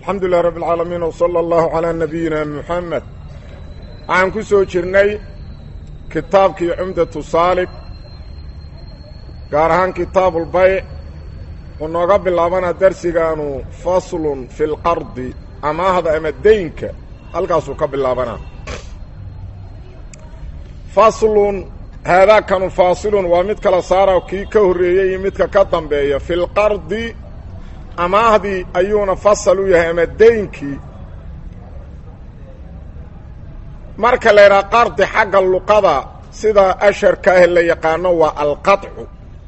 alxamdu lilah rabb alcaalamiin wsala allahu calaa nabiyina muxamed waxaan ku soo jirnay kitaabkii cumdatu saalik gaar ahaan kitaabulbayc uu nooga bilaabana darsigaanu faslun fi lqardi amaahda ama deynka halkaasuu ka bilaabanaa faslun haadaakanu faasilun waa mid kala saara kii ka horreeyey iyo midka ka dambeeya fi lqardi amaahdii ayuuna fasal u yahay ama deynkii marka la yidhaha qardi xagga luqada sida asharka ah la yaqaano waa alqaطcu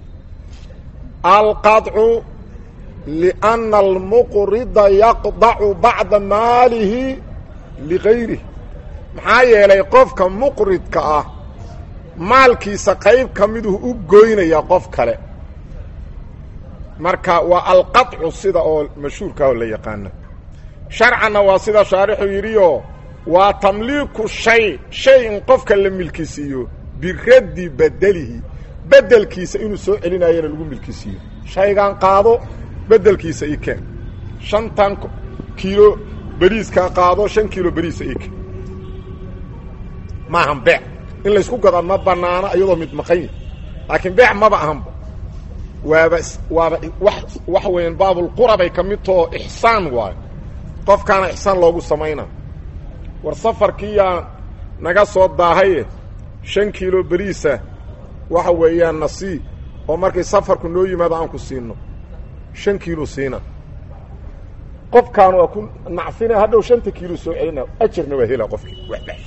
alqaطcu liأnna almuqrida yaqdacu bacda maalihi ligayrih maxaa yeelay qofka muqridka ah maalkiisa qayb ka miduu u goynaya qof kale marka waa alqaطcu sida oo mashhuurka oo la yaqaano sharcanna waa sida shaarixu yidhioo waa tamliiku shay shay in qofka la milkisiiyo biraddi bedelihi bedelkiisa inuu soo celinayana lagu milkisiiyo shaygan qaado bedelkiisa i keen shantan kiilo beriiskaa qaado shan kiilo beriisa i keen maahan beec in laysku gadaa ma banaano iyadoo mid maqan yahi laakiin beec maba ahanba waaba waaba wa waxa weeyaan baabulqurabay ka mid taho ixsaan waayo qofkaana ixsaan loogu samaynaa war safarkiiyaa naga soo daahaye shan kiilo beriisa waxa weeyaan nasii oo markay safarku noo yimaado aan ku siino shan kiilo siina qofkaan waa ku nacfina hadhow shanta kiilo soo celina ajarna waa hela qofkii waxbash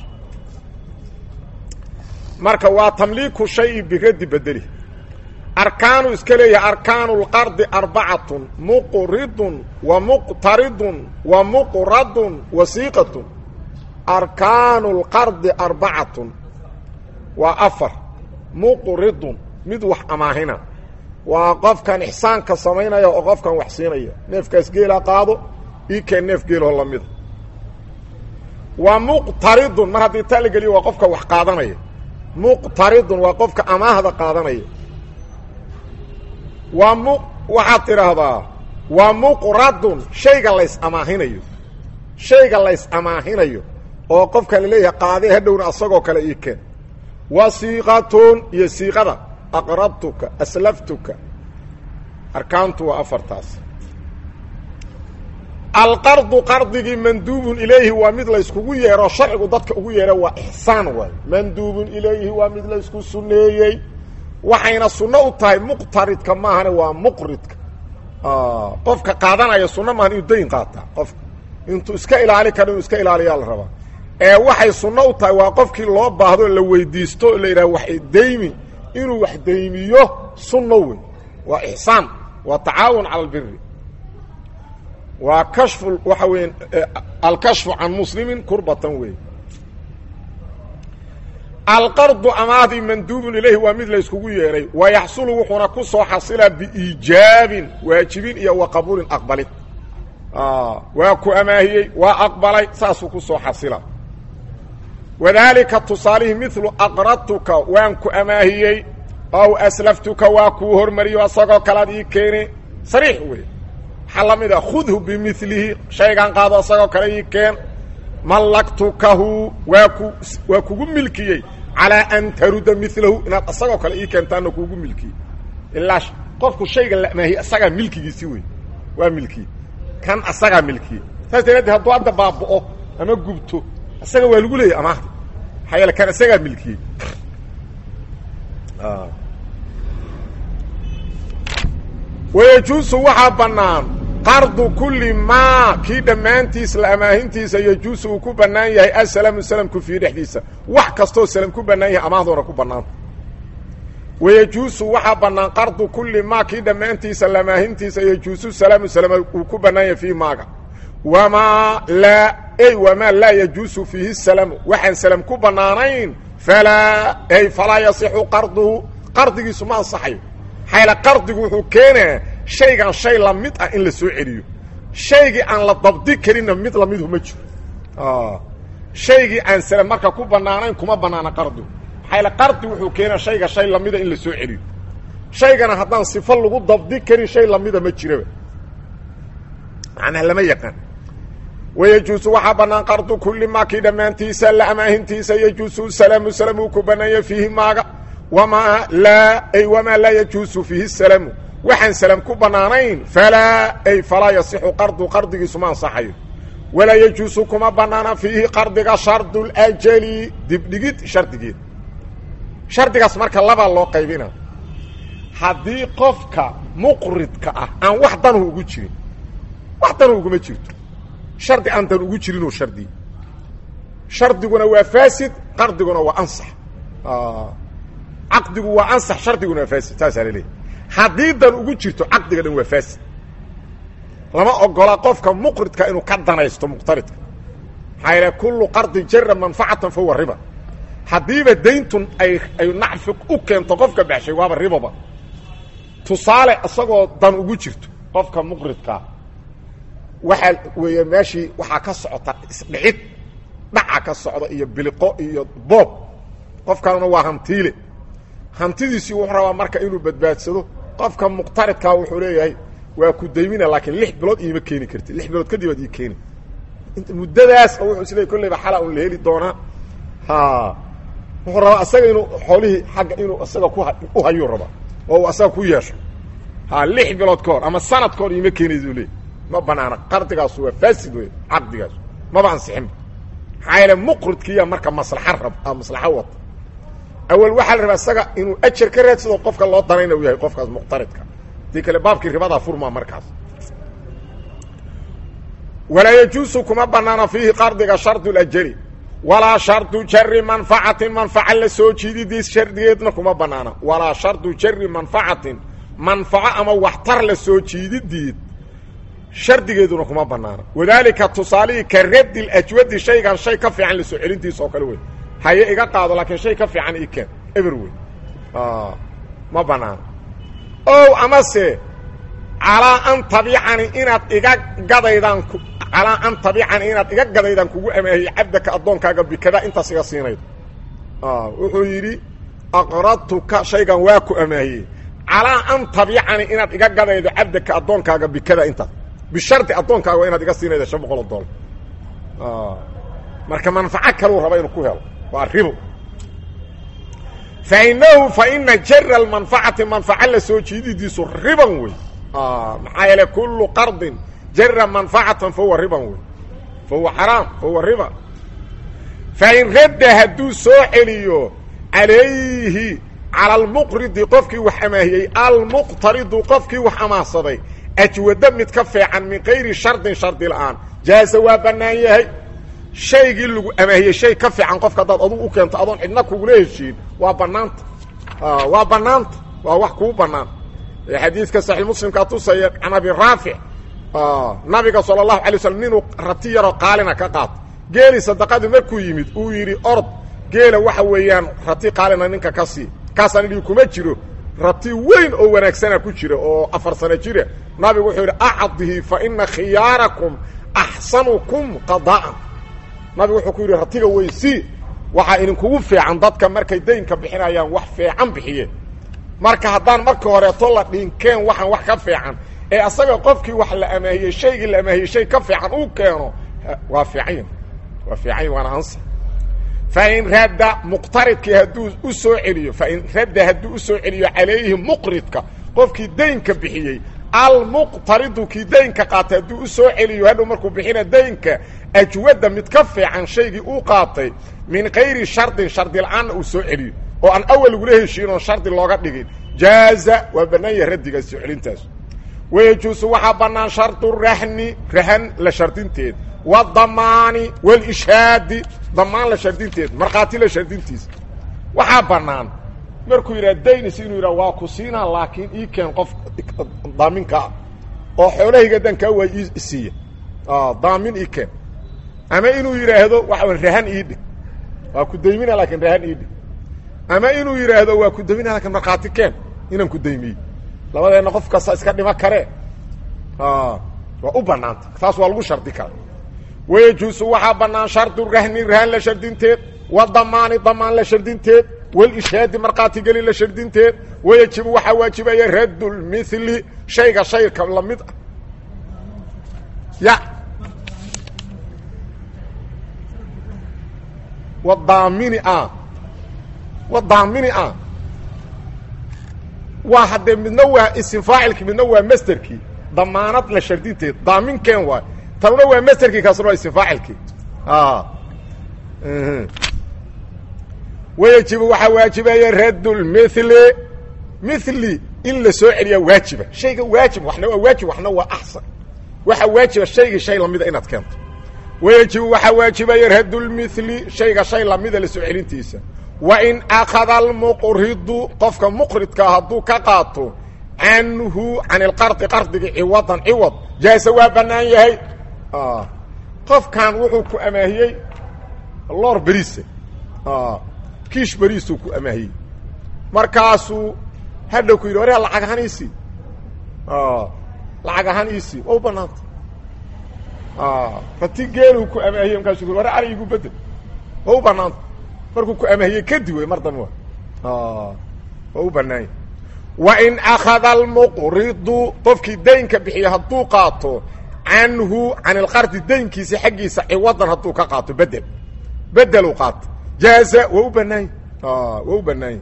marka waa tamliiku shayi biraddi bedeli arkaanu iska leeyahay arkaanu lqardi arbacatun muqridun wa muqtaridun wa muqradun wasiiqatun arkaanu lqardi arbacatun waa afar muqridun mid wax amaahina waa qofkan ixsaanka samaynaya oo qofkan wax siinaya neefkaas geela qaado ii keen neef geeloo lamida wa muqtaridun mar haddii taa la geliyo waa qofka wax qaadanaya muqtaridun waa qofka amaahda qaadanaya waa mu waxaad tidhaahdaa waa muqradun shayga lays amaahinayo shayga lays amaahinayo oo qofkan laleeyahay qaadee hadhowna asagoo kale ii keen wa siiqatun iyo siiqada aqrabtuka aslaftuka arkaantu waa afartaas alqardu qardigii manduubun ilayhi waa mid layskugu yeero sharcigu dadka ugu yeera waa ixsaan waay manduubun ilayhi waa mid laysku sunneeyey waxayna sunno u tahay muqtaridka maahane waa muqridka qofka qaadanaya sunno maahan inuu dayn qaataa qofka intuu iska ilaali karo inuu iska ilaaliyaa la rabaa ee waxay sunno u tahay waa qofkii loo baahdo la weydiisto la yidhaha wax daymi inuu wax daymiyo sunno wey waa ixsaan waa tacaawun cala albiri waa kashfu waxa weya alkashfu can muslimin kurbatan wey alqardu amaadii manduubun ilayhi waa mid layskugu yeedhay wa yaxsulu wuxuuna ku soo xasilaa biiijaabin waajibin iyo wa qabuulin aqbalid waa ku amaahiyey waa aqbalay saasuu ku soo xasila wadaalika tusaalihii milu aqradtuka waan ku amaahiyey ow aslaftuka waa kuu hormariyo asagoo kalead ii keeni sariix wey waxaa la mid a khudhu bimilihi shaygan qaado asagoo kale ii keen mallaktukahu waa ku waa kugu milkiyey calaa an taruda milahu inaad asagoo kale ii keentaana kuugu milkiyey ilaa qofku shayga la amaahiye asagaa milkigiisi wey waa milkiye kan asagaa milkiye saas daraaddeed hadduu hadda baaba'o ama gubto asaga waa lagu leeyay amaahda maxaa yeele kan asagaa milkiyey wayajuusu waxaa bannaan qardu kulli maa kii dhammaantiis la amaahintiisa yajuusu uu ku bannaan yahay asalamu salamku fii dhexdiisa wax kastoo salam ku bannaan yahay amaahdoona ku bannaanta wayajuusu waxaa bannaan qardu kulli maa kii dhammaantiisa la amaahintiisa yajuusu salaamu salama uu ku bannaan yahay fii maaga wamaa laa ey wamaa laa yajuusu fiihi salamu waxaan salam ku bannaanayn falaa ey falaa yasixu qarduhu qardigiisu ma ansaxayo xayla qardigu wuxuu keenaa shaygan shay la mid ah in la soo celiyo shaygii aan la dabdi karinna mid lamidu ma jiro shaygii aan salam marka ku bannaanayn kuma bannaana qardigu maxayla qardi wuxuu keenaa shayga shay lamida in la soo celiyo shaygana haddaan sifo lagu dabdi karin shay lamida ma jiraba macnaha lama yaqaan wayejuusu waxaa bannaan qardu kulli maa kii dhammaantiisa la amaahintiisa yejuusu salaamu salaam uu ku bannaanya fiihi maaga wamaa laa ay wamaa laa yajuusu fiihi salaamu waxaan salaam ku bannaanayn falaa ay falaa yasixu qardu qardigiisu ma ansaxayo walaa yejuusu kuma bannaana fiihi qardiga shardulajali dibdhigid shardigeed shardigaas marka labaa loo qaybina haddii qofka muqridka ah aan wax danuhu ugu jirin wax danuhu uguma jirto shardi aan dan ugu jirinoo shardi shardiguna waa faasid qardiguna waa ansax caqdigu waa ansax shardiguna waa faasid saasaa laleeyahy haddii dan ugu jirto caqdiga dhan waa faasid lama ogola qofka muqridka inuu ka danaysto muqtaridka maxaa yaele kullu qardi jara manfacatan fahuwa riba haddiiba dayntun ay ay nacfi u keento qofka baxshay waaba ribaba tusaale isagoo dan ugu jirto qofka muqridkaa waxaa weeye meeshii waxaa ka socota isdhicid dhaca ka socda iyo biliqo iyo boob qofkanuna waa hantiile hantidiisii wuxuu rabaa marka inuu badbaadsado qofka muqtaridkaa wuxuu leeyahay waa ku daymina laakiin lix bilood iima keeni karti lix bilood kadib aad ii keeni muddadaas wuxuu isleey kollayba xala un la heli doonaa ha wuxuu rabaa asaga inuu xoolihii xagga inuu isaga ku u hayuu rabaa oo uu asaga ku yeesho ha lix bilood ka hor ama sanad ka hor iima keenaysu leey ma banaana qardigaasu waa faasid wey caqdigaas maba ansixinba maxaa yeele muqridkiiya marka maslaxa rab maslaxo wata awal waxaa la rabaa isaga inuu ajar ka raadsado qofka loo danayna u yahay qofkaas muqtaridka hadii kale baabkii ribadaa furmaa markaas walaa yajuusu kuma banaana fiihi qardiga shardu lajali walaa shardu jari manfacatin manfaca la soo jiididiis shardigeedna kuma banaana walaa shardu jari manfacatin manfaco ama waxtar la soo jiididiid shardigeeduna kuma banaana wadaalika tusaalihii ka raddi ajwadi shaygan shay ka fiican lasoo celintiisa oo kale wey haye iga qaado laakiin shay ka fiican ii keen eber wey ma banaana o amase calaa an tabicani inaad iga gadaydaan calaa an tabicani inaad iga gadaydaan kugu amaahiye cabdaka addoonkaaga bikada intaas iga siinaydo wuxuu yidhi aqradtuka shaygan waa ku amaahiyey calaa an tabicani inaad iga gadaydo cabdaka addoonkaaga bikada intaas bishardi addoonkaaga waa inaad iga siinaydo shan boqol oo doollar marka manfaco kaluu raba inuu ku helo waa ribo fainahu faina jara almanfacati manfaco la soo jiididiisu riban wey maxaa yeele kullu qardin jara manfacatan fahuwa riban wey fahuwa xaraam fahuwa riba fain radda hadduu soo celiyo calayhi cala almuqridi qofkii wax amaahiyey almuqtaridu qofkii wax amaahsaday ajwado mid ka feecan min kayri shardin shardi la'aan jaaza waa bannaan yahay shaygii lagu amaahiyey shay ka fiican qofka haddaad adugu u keento adoon cidna kugula heshiin waa bannaanta waa bannaanta waa wax kuu bannaan xadiidka saxiix muslimkaa tusaya can abi raafic nabiga sala allahu alay slam ninuu rati yaroo qaalina ka qaato geeli sadaqadii markuu yimid uu yidhi ord geela waxa weeyaan rati qaalina ninka ka sii kaasaan idhi kuma jiro rati weyn oo wanaagsana ku jira oo afar sano jira nabigu wuxuu yidhi acdihi fa ina khiyaarakum axsanukum qadaa'an nabigu wuxuu ku yidhi ratiga weysii waxaa idinkugu fiican dadka markay daynka bixinayaan wax fiican bixiye marka haddaan marka horeeto la dhinkeen waxaan wax ka fiican ee asaga qofkii wax la amaahiyey shaygii la amaahiyey shay ka fiican uu keeno waa fiican waa fiican waana ansa fain radda muqtaridkii hadduu u soo celiyo fain radda hadduu u soo celiyo calayhi muqridka qofkii daynka bixiyey almuqtaridu kii daynka qaatay hadduu u soo celiyo hadhow markuu bixina daynka ajwadda mid ka fiican shaygii uu qaatay min kayri shardin shardi la-aanna uu soo celiyo oo aan awal lagula heshiin oon shardi looga dhigin jaaza waa bannaan yahay raddiga soo celintaas wayajuusu waxaa bannaan shardu rahni rahan la shardinteed wadamaani walishaadi damaan la shardinteed markhaati la shardintiisa waxaa bannaan markuu yidhaha daynis inuu yidhaha waa ku siinaa laakiin ii keen qof daaminka ah oo xoolahayga dankaa waa ii siiya daamin ii keen ama inuu yidhaahdo waxa rahan ii dhig waa ku daymina laakiin rahan ii dhig ama inuu yidhaahdo waa ku daymina lakiin markhaati keen inaan ku daymiyey labadeenna qof kasta iska dhima karee waa u bannaanta taas waa lagu shardi kara wayajuusu waxaa bannaan shardu rahni rahan la shardinteed wadamaani damaan la shardinteed walishaadi markhaatigeli la shardinteed wayajibu waxaa waajibaya raddu lmili shayga shayka lamid ah ya wadaamini a wadaamini a waa haddee midna waa isim faacilki midna waa masterkii damaanad la shardinteed daaminken waay tanuna waa masterkii kaasuna waa isim faacilkii wayajibu waxaa waajibaya raddulmithli mithli in la soo celiyaa waajiba shayga waajib waxna waa waajib waxna waa axsan waxaa waajiba shaygii shay lamida inaad keento wayajibu waxaa waajibaya raddulmithli shayga shay lamida la soo celintiisa wa in akhada almuqridu qofka muqridkaa hadduu ka qaato canhu can ilqardi qardigii ciwadan ciwad jaasa waa bannaan yahay qofkan wuxuu ku amaahiyey loor beriisa kiish beriisuu ku amaahiyey markaasuu hadhow ku yidhi wareer lacag ahaan iisii lacag ahaan iisii waa u banaanta rati geeluu ku amaahiyey markaasuu ku ware ari igu bedel waa u banaanta markuu ku amaahiyey kadib wey mar dambe waa waa u banaanya wa in akhada almuqridu qofkii daynka bixiya hadduu qaato canhu can ilqardi daynkiisa xaggiisa ciwadan hadduu ka qaato bedel bedeluu qaato jaaza waa u banaanya waa u banaanya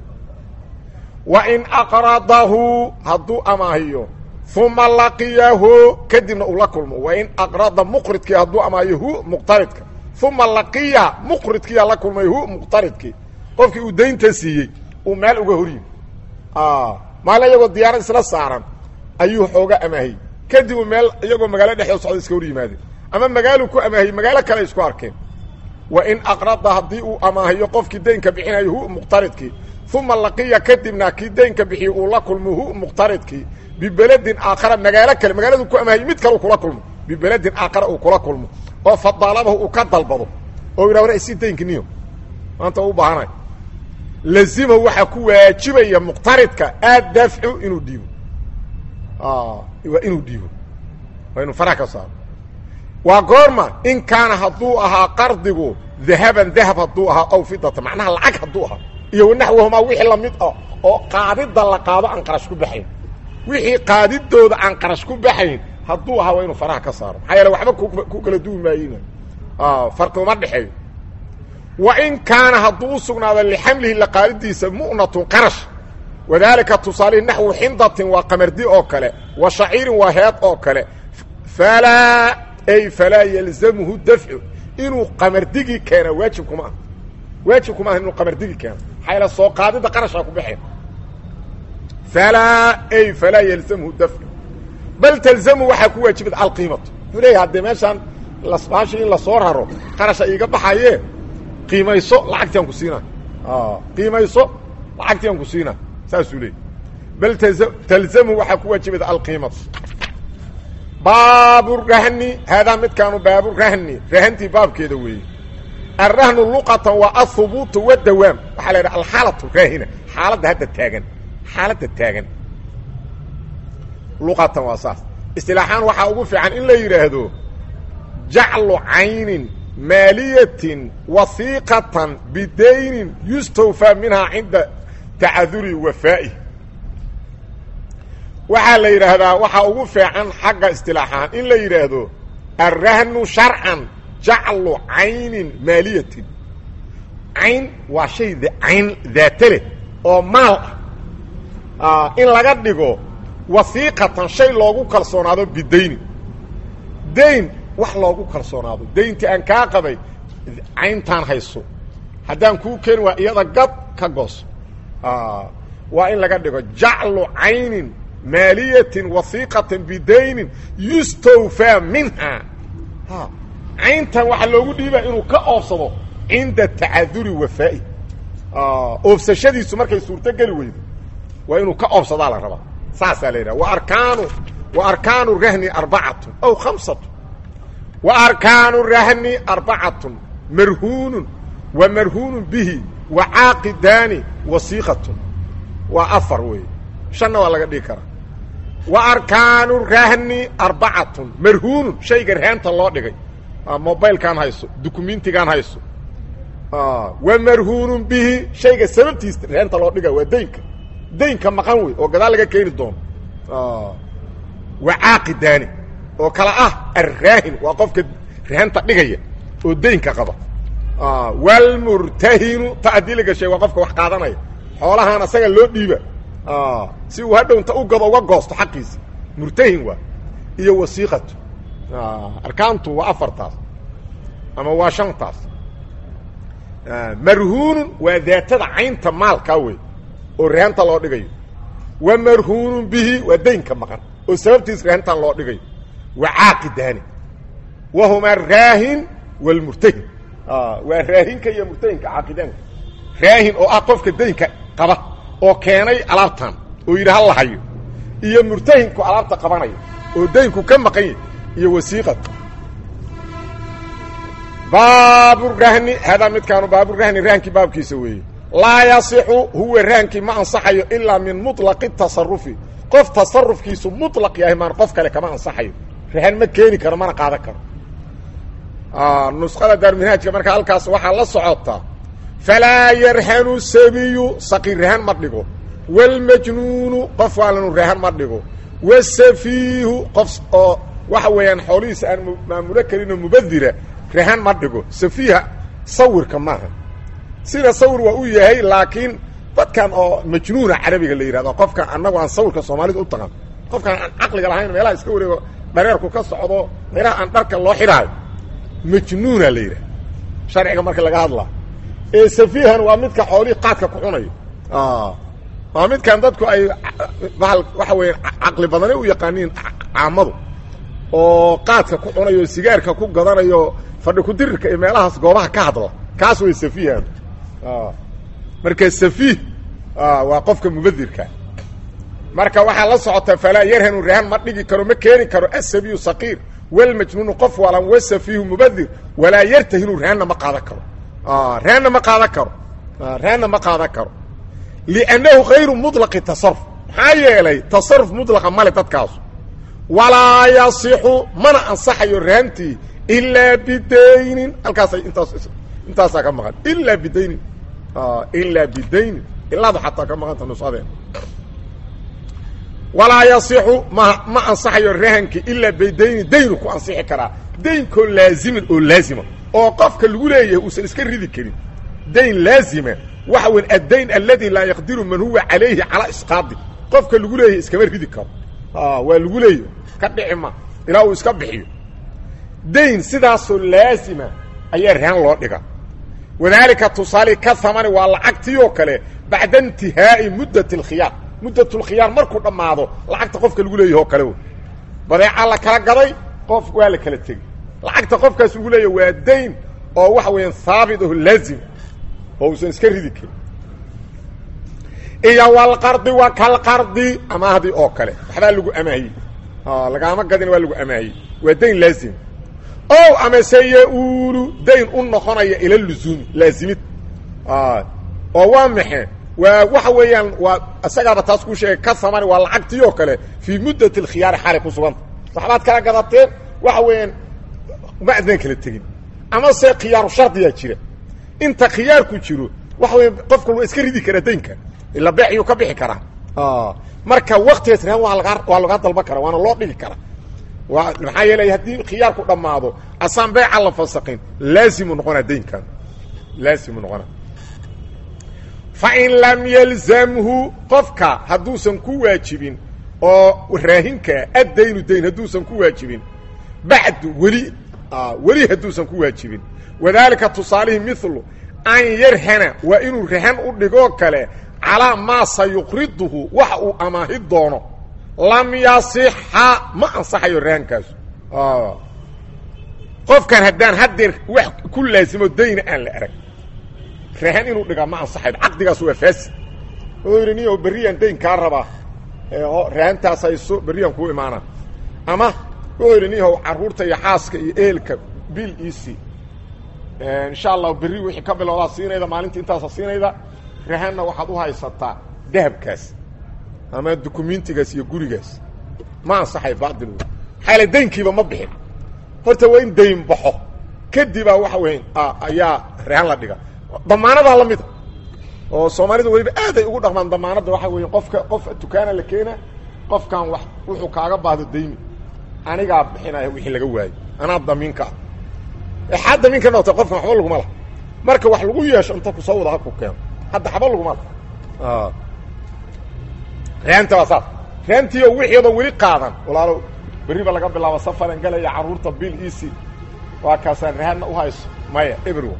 wa in aqradahu hadduu amaahiyo uma laqiyahu kadibna uu la kulmo wa in aqrada muqridkii hadduu amaahiyo hu muqtaridka uma laqiya muqridkiiyaa la kulmay hu muqtaridkii qofkii uu daynta siiyey uu meel uga horyi maalin iyagoo diyaarad isla saaran ayuu xooga amaahiyey kadib uu meel iyagoo magaalo dhexdoo socda iska hor yimaadeen ama magaaluu ku amaahiyey magaalo kale isku arkeen wa in aqrada haddii uu amaahiyo qofkii daynka bixinayo hu muqtaridkii uma laqiya kadibna kii daynka bixiye uu la kulmo hu muqtaridkii bibeledin aakhara magaalo kale magaaladu ku amaahiy mid kale kula kulmo bibeledin aakhara uu kula kulmo oo fadaalabahu uu ka dalbado oo yidhah war isi daynkiniyo maanta u baahanayo lazimahu waxaa ku waajibaya muqtaridka addafcu inuu dhiibo waa inuu dhiibo waa inuu faraha ka saaro waa goorma in kaana hadduu ahaa qardigu dahaban dahab hadduu ahaa aw fidata macnaha lacag hadduu ahaa iyo wanaxwahumaa wixii lamid ah oo qaadidda la qaado aan qarash ku baxayn wixii qaadidooda aan qarash ku baxayn hadduu ahaa waa inuu faraha ka saaro maxaa yeele waxba ku kala duwi maayin farqi uma dhexeeyo wa in kaana hadduu u sugnaado lixamlihi laqaalidiisa mu'natun qarash wadaalika tusaalihi naxwu xindatin waa qamardi oo kale wa shaciirin waa heed oo kale falaa ay falaa yalzamhu dafcu inuu qamardigii keena waajib kuma ah waajib kuma ah inuu qamardigii keeno maxaa yaele soo qaadidda qarashaa ku baxeen falaa ay falaa yalzamhu dafcu bal talzamu waxaa ku waajibad alqiimatu wuxuu leeyahay haddee meeshaan lasbaashi in lasoo raro qarasha iiga baxaye qiimayso lacagtiaan ku siinaa qiimayso lacagtiaan ku siinaa saasuu leeyay bal talzamu waxaa ku waajibada alqiimatu baaburahni haadaa midkaanu baaburahni rahantii baabkeeda weeye alrahnu luqatan waa ahubuutu wadawaam waxaa la yidhaha alxaalatu raahina xaaladda hadda taagan xaaladda taagan luqatan waa saas istilaaxaan waxaa ugu fiican in la yidhaahdo jaclu caynin maaliyatin wasiiqatan bidaynin yustawfaa minhaa cinda tacaduri wafaa'i waxaa la yidhaahdaa waxaa ugu fiican xagga istilaaxaan in la yidhaahdo alrahnu sharcan jaclu caynin maaliyatin cayn waa shay cayn daata leh oo maal ah in laga dhigo wasiiqatan shay loogu kalsoonaado bidaynin dayn wax loogu kalsoonaado dayntii aan kaa qabay cayntaan hayso haddaan kuu keeni waa iyada gad ka gooso waa in laga dhigo jaclu caynin maaliyatin wasiiqatan bidaynin yustawfaa minhaa cayntan waxaa loogu dhiibaa inuu ka oobsado cinda tacaduri wafaa'i oobsashadiisu markay suurtogeli weydo waa inuu ka oobsadaa la rabaa saasaa la yidhaha waarkaanu wa arkaanu rahni arbacatun aw khamsatu wa arkaanu rahni arbacatun marhuunun wa marhuunun bihi wa caaqidaani wasiiqatun waa afar weeye shanna waa laga dhigi karaa wa arkaanu rahni arbacatun marhuunun shayga rahaanta loo dhigay mobilkaan hayso dukumentigaan hayso wa marhuunun bihi shayga sababtiisa rahaanta loo dhiga waa daynka daynka maqan wey oo gadaal laga keeni doono wa caaqidaani oo kale ah arraahin waa qofka rahanta dhigaya oo daynka qaba wlmurtahinu ta haddii la gashay waa qofka wax qaadanaya xoolahaan asaga loo dhiiba si uu hadhow inta u gado uga goosto xaqiisa murtahin waa iyo wasiiqatu arkaantu waa afartaas ama waa shantaas marhuunun waa daatada caynta maalkaa wey oo reenta loo dhigayo wa marhuunun bihi waa daynka maqan oo sababtiis reentan loo dhigayo wa caaqidaani wahumaa raahin wlmurtahin waa raahinka iyo murtahinka caaqidaanka raahin oo ah qofka daynka qaba oo keenay alaabtan oo yidhi hal lahayo iyo murtahinku alaabta qabanaya oo daynku ka maqan yahy iyo wasiiqad baaburahni hadaa midkaanu baaburahni rahankii baabkiisa weeye laa yasixu huwa rahankii ma ansaxayo ilaa min muطlaqi tasarufi qof tasarufkiisu muطlaq yahay maan qof kale kama ansaxayo rahan ma keeni karo mana qaadan karo nusqada daarminhaajka marka halkaas waxaa la socotaa falaa yarhanu sabiyu saqiir rahan ma dhigo wاlmajnuunu qof waalanu rahan ma dhigo wاsafiihu qof oo waxa weeyaan xoolihiisa aan maamulo karinoo mubadira rahan ma dhigo safiiha sawirka maaha sida sawir waa u yahay laakiin dadkan oo majnuuna carabiga la yidhahdo qofkan annagu aan sawirka soomaalida u taqan qofkaan aan caqliga lahayn meelaha iska wareego dhareerku ka socdo meelaha aan dharka loo xidhaayo majnuuna la yidhaha sharciga marka laga hadlaa ee safiihan waa midka xoolihii qaadka ku cunayo waa midkan dadku ay baal waxa weya caqli badane u yaqaaniin caamadu oo qaadka ku cunayo sigaarka ku gadanayo fadhi kudirirka iyo meelahaas goobaha ka hadla kaas way safiihan marka safiih waa qofka mubadirka marka waxaa la socota falaa yarhanu rahan ma dhigi karo ma keeni karo asabiyu saqiir walmajnuunu qof walan wasafiihu mubadir walaa yartahinu rahanna ma qaadan karo rahanna ma qaadan karo rahanna ma qaadan karo liannahu hayru muطlaqi tasaruf maxaa yeelay tasaruf mudlaqa male dadkaasu walaa yasixu mana ansaxayo rahantii ilaa bidaynin halkaasay intaas intaasaa ka maqan ilaa bidaynin ilaa bidaynin ilaadu xataa ka maqanta nusadeen walaa yasixu ma ma ansaxayo rahanki ilaa bidaynin daynu ku ansixi karaa daynkoo laaziman oo laazima oo qofka lagu leeyahay uusan iska ridi karin dayn laazima waxa weyn addayn aladi laa yaqdiru man huwa calayhi calaa isqaadi qofka lagu leeyahay iskama ridi karo waa lagu leeyahy ka dhici ma ilaa uu iska bixiyo dayn sidaasoo laazima ayaa rahan loo dhiga wadaalika tusaale ka hamani waa lacagtii oo kale bacda intihaa'i muddat alkhiyaar muddatlkhiyaar markuu dhammaado lacagta qofka lagu leeyahy oo kale badeeca la kala gaday qof waa la kala tegey lacagta qofkaas lagu leeyahy waa dayn oo waxa weeyaan haabit oo laazim oo uusan iska ridi karin iyo walqardi wa kalqardi amaahdii oo kale waxbaa lagu amaahiyey lagaama gadin waa lagu amaahiyey waa dayn laazim o amase ya-uulu dayn u noqonaya ila luzuumi laazimid oo waa maxe waa waxa weeyaan waa isagaaba taas kuu sheegay ka samani waa lacagtii oo kale fii muddat alkhiyaari xaalay ku suganta waxbaad kala gadateen waxa weeyaan ma adnaan kala tegin ama se khiyaaru shardiyaa jira inta khiyaarku jiro waxa weya qofka waa iska ridi karaa daynka ila beexyuu ka bixi karaa marka waktigaas rahan waa lagaa waa lagaa dalban karaa waana loo dhigi karaa waa maxaa yeelay haddii khiyaarku dhammaado asaan beeca la fasaqin laazimu noqonaa daynkan laazimu noqonaa fain lam yalzamhu qofka hadduusan ku waajibin oo raahinkaa addaynu dayn hadduusan ku waajibin bacdu weli weli hadduusan ku waajibin wadaalika tusaalihii milu an yarhana waa inuu rahan u dhigoo kale calaa maa sayuqriduhu waxa uu amaahi doono lam yasixa ma ansaxayo rahankaasu qofkan haddaan haddeer wax ku laasimo dayna aan la arag rahan inuu dhigaa ma ansaxayo caqdigaas waa faasid wuxuu yidhi niyo berriyaan dayn kaa rabaa rahantaas hayso berriyaan kuu imaana ama wuxuu yidhi niyahow carruurta iyo xaaska iyo ehelka bil iisii insha allahu berri wixii ka bilowdaa siinayda maalintii intaasa siinayda rahanna waxaad u haysataa dahabkaas ama dukumentigaas iyo gurigaas ma ansaxay baadil xaala daynkiiba ma bixin horta waa in dayn baxo kadibaa waxa weya ayaa rahan la dhiga damaanadaa la mida oo soomaalida weliba aaday ugu dhaqmaan damaanadda waxa weya qofka qof dukaana la keena qofkan wax wuxuu kaaga baahdo daymi anigaa bixinaya wixii laga waayo anaa damiinka ah exaa damiinka noqota qofkan waxba laguma laha marka wax lagu yeesho inta kusoo wada haku keeno hadda xaba laguma reanta waa saas reantiio wixiido weli qaadan walaalow berriba laga bilaabo safaran galaya carruurta bil ec waa kaasaan rahanna u hayso maya everyone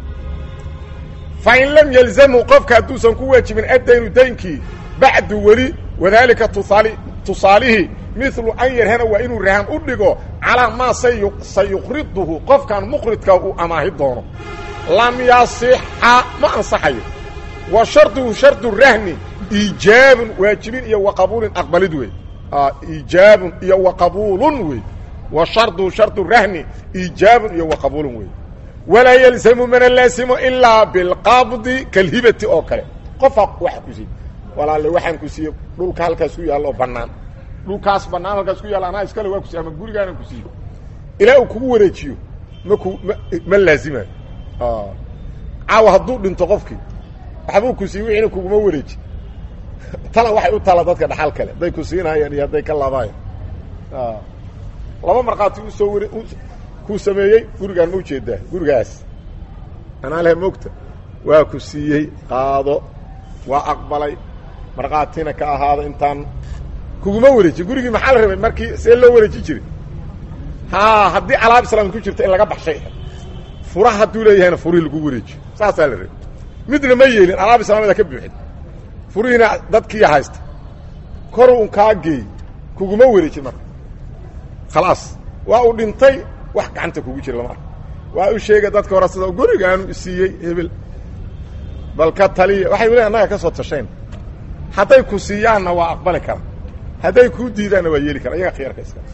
fain lam yalzamhu qofka hadduusan ku waajibin addaynu daynkii bacdu weli wadaalika tusaali tusaalihii milu an yarhana waa inuu rahan u dhigo calaa maa sayuqriduhu qofkan muqridka uu amaahi doono lam yasixa ma ansaxayo wa sharduhu shardu rahni iijaabun waajibin iyo wa qabuulin aqbalid wey iijaabun iyo wa qabuulun wey wa sharduhu shardu rahni iijaabun iyo wa qabuulun wey walaa yalzamu mana laasimo ilaa bilqabdi kalhibati oo kale qofaa waxa ku siiye walaale waxaan ku siiye dhulka halkaas ku yaalla oo bannaan dhulkaas bannaan halkaas ku yaalla anaa iskale waa ku siiye ama gurigaanan ku siiye ilaa uu kugu wareejiyo maku ma ma laazimayo caawa hadduu dhinto qofkii waxbuu ku siiye wixiina kuguma wareeji tala waxay u tala dadka dhaxal kale hadday ku siinayaan iyo hadday ka laabaayan laba markhaati usoo ware kuu sameeyey gurigaan ma ujeedaa gurigaas anaa leh mogta waa ku siiyey qaado waa aqbalay markhaatina ka ahaado intaan kuguma wareejin gurigii maxaa la rabay markii see loo wareeji jiray ha haddii alaab islaamid ku jirta in laga baxshay fura hadduu leeyahayna furihii lagu wareejiyo saasaa la rabay midna ma yeelin alaab islaamida ka buuxin furihiina dadkii haysta koru un kaa geey kuguma wareejin marka khalaas waa uu dhintay wax gacanta kugu jira lama arko waa u sheega dadka hore sida gurigaanu isiiyey hebel bal ka taliya waxay weli annaga ka soo tashayn hadday ku siiyaanna waa aqbali kara hadday kuu diidaanna waa yeeli kara iyaga khiyarka iska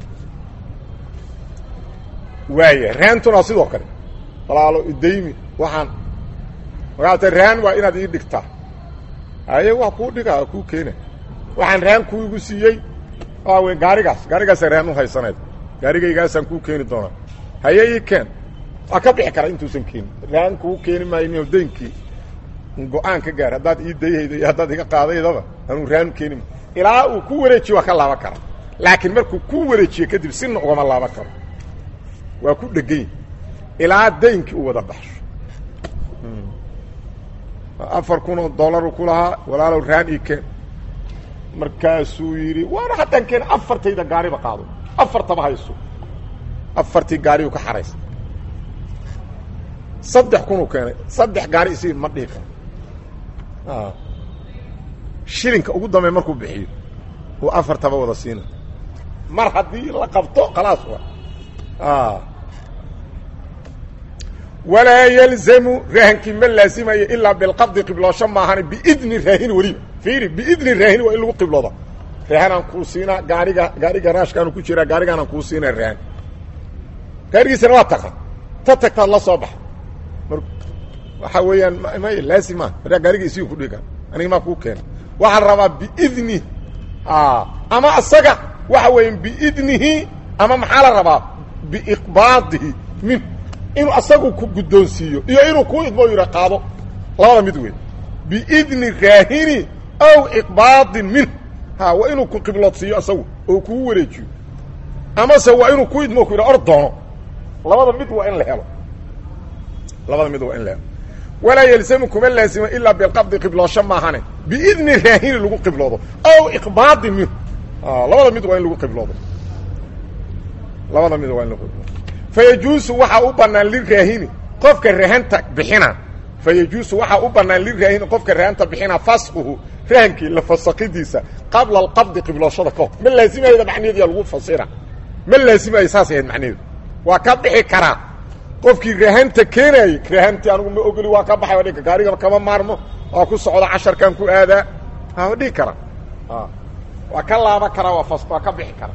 waaya raantuna sidoo kale walaalo idaymi waxaan markaata raan waa inaad ii dhigtaa haye waa kuu dhigaa kuu keena waxaan raan kuigu siiyey waa wey gaarigaas gaarigaasa raan u haysanayd gaarigaygaasaan kuu keeni doonaa haye ii keen waa ka bixi kara intuusan keenin raan kuu keeni maayo daynkii go-aan ka gaar haddaad ii dayhaydo iyo haddaad iga qaadaydaba anuu raan keeni ma ilaa uu ku wareejiyo waa ka laaban kara laakiin markuu ku wareejiyo kadib sina ugama laaban karo waa ku dhegany ilaa daynkii u wada baxsho afar kun oo dollaru ku lahaa walaalow raan ii keen markaasuu yidhi waana haddaan keena afartayda gaariba qaado afartaba hayso afartii gaariuu ka xaraysa saddex kunuu keenay saddex gaari isii ma dhihi karo shilinka ugu dambeey markuu bixiyo uu afartaba wada siina mar haddii la qabto khalaas wa walaa yalzamu raahankii ma laazimayo ilaa bilqabdi qibloosho maahane biidni raahin weliba fiiri biidni raahin waa in lagu qiblooda raahanaan kuu siinaa gaariga gaariga raashkaanu ku jiraa gaarigaanaan kuu siinaa raahan gaarigiisana waa taqa ta tagtaad la soo baxa mar waxaa weeyaan may laazim maa maraa gaariga isii ku dhiga aniga maa kuu keena waxaa la rabaa biidni ama asaga waxa weeya biidnihi ama maxaa la rabaa biiqbaadihi min inuu asagu ku guddoonsiiyo iyo inuu kuu idmo yidha qaado labada mid wey biidni raahini aw iqbaadin min ha waa inuu ku qibloodsiiyo asagu oo kugu wareejiyo amase waa inuu ku idmo ku yidha or doono labada mid waa in la helo labada mid waa in la helo walaa yalzamu kuma laazima ilaa bilqabdi qibloosho maahane biidni raahini lagu qibloodo aw iqbaadin minhu labada mid waa in lagu qibloodo labada mid waa in lagu qibloodo fayajuusu waxaa u bannaan liraahini qofka rahanta bixina fayajuusu waxaa u bannaan liraahini qofka rahanta bixina fasquhu rahankii la fasakidiisa qabla alqabdi qiblooshada ka hor ma laazimayda macnaheediya lagu fasira ma laazimayo saas ahayd macnaheedu waa ka bixi karaa qofkii rahanta keenaayey rahantii anigu ma ogoli waa ka baxay waa dhika gaarigaba kama maarmo waa ku socda casharkan ku aadaa waa dhihi kara waa ka laaban karaa waa fas waa ka bixi karaa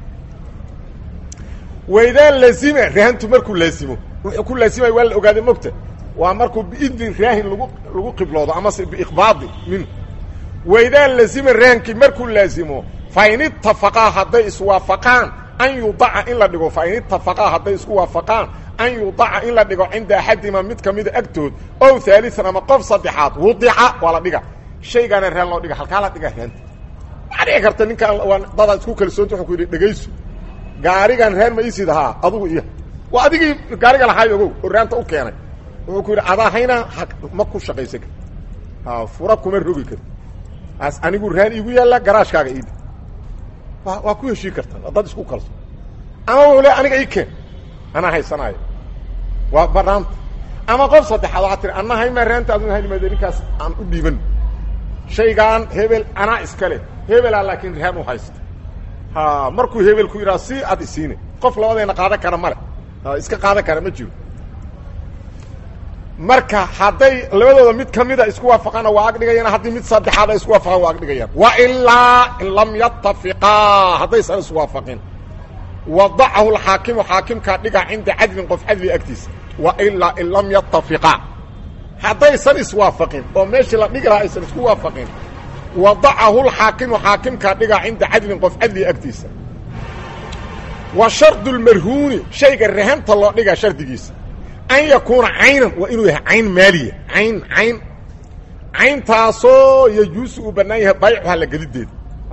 waidaa lazima rahantu markuu laazimo wuxuu ku laazimaya waa la ogaaday mogta waa markuu biidni raahin lagu lagu qibloodo amase biiqbaadi minhu waidaa lazima rahankii markuu laazimo fain itafaqaa hadday iswaafaqaan an yudaca in la dhigo fain itafaqaa hadday isku waafaqaan an yudaca in la dhigo cinda axadima mid kamida agtood ow haalian ama qof saddexaad wudica waa la dhiga shaygaana raan loo dhiga halkaa la dhiga raanta waxaa dhici karta ninkaan waa dadaad isku kalsoonta wuxuu ku yidhi dhegayso gaarigan raan ma isid ahaa adugu iyo waa adigii gaariga lahaay ogow oo raanta u keenay wuxuu ku yidhi adaa haynaa ma ku shaqaysan kar a fura kuma rogi kar as anigu rahan iigu yaalla garaashkaaga iidi wa waa ku heshii kartaa waa dad isku kalso ama wuxuu le aniga ii keen anaa haysanaayo waa banaanta ama qof saddexaad waxaa tiri anna haymaa raanta adun haynimaade ninkaas aan u dhiiban shaygaan hebel anaa iska leh hebelaa laakiin rahan u haysta ha markuu hebel ku yidhaha si ad isiine qof labadayna qaadan kara male iska qaadan kara ma jiro marka hadday labadooda mid kamida isku waafaqaana waa agdhigayaan haddii mid saddexaad ay isku waafaqaan waa agdhigayaan wa ilaa in lam yatafiqaa haddaysan iswaafaqin wadacahu alxaakimu xaakimkaa dhiga cinda cadlin qof cadli agtiisa wa ilaa in lam yatafiqaa haddaysan iswaafaqin oo meeshii la dhigi lahaa aysan isku waafaqin wadacahu lxaakimu xaakimkaa dhiga cinda cadlin qof cadli agtiisa wa shardu lmarhuuni shayga rahanta loo dhigaa shardigiisa an yakuuna caynan waa inuu yahay cayn maaliya cayn cayn cayntaasoo yajuusu uu bannaan yahay baycuha la gedideeda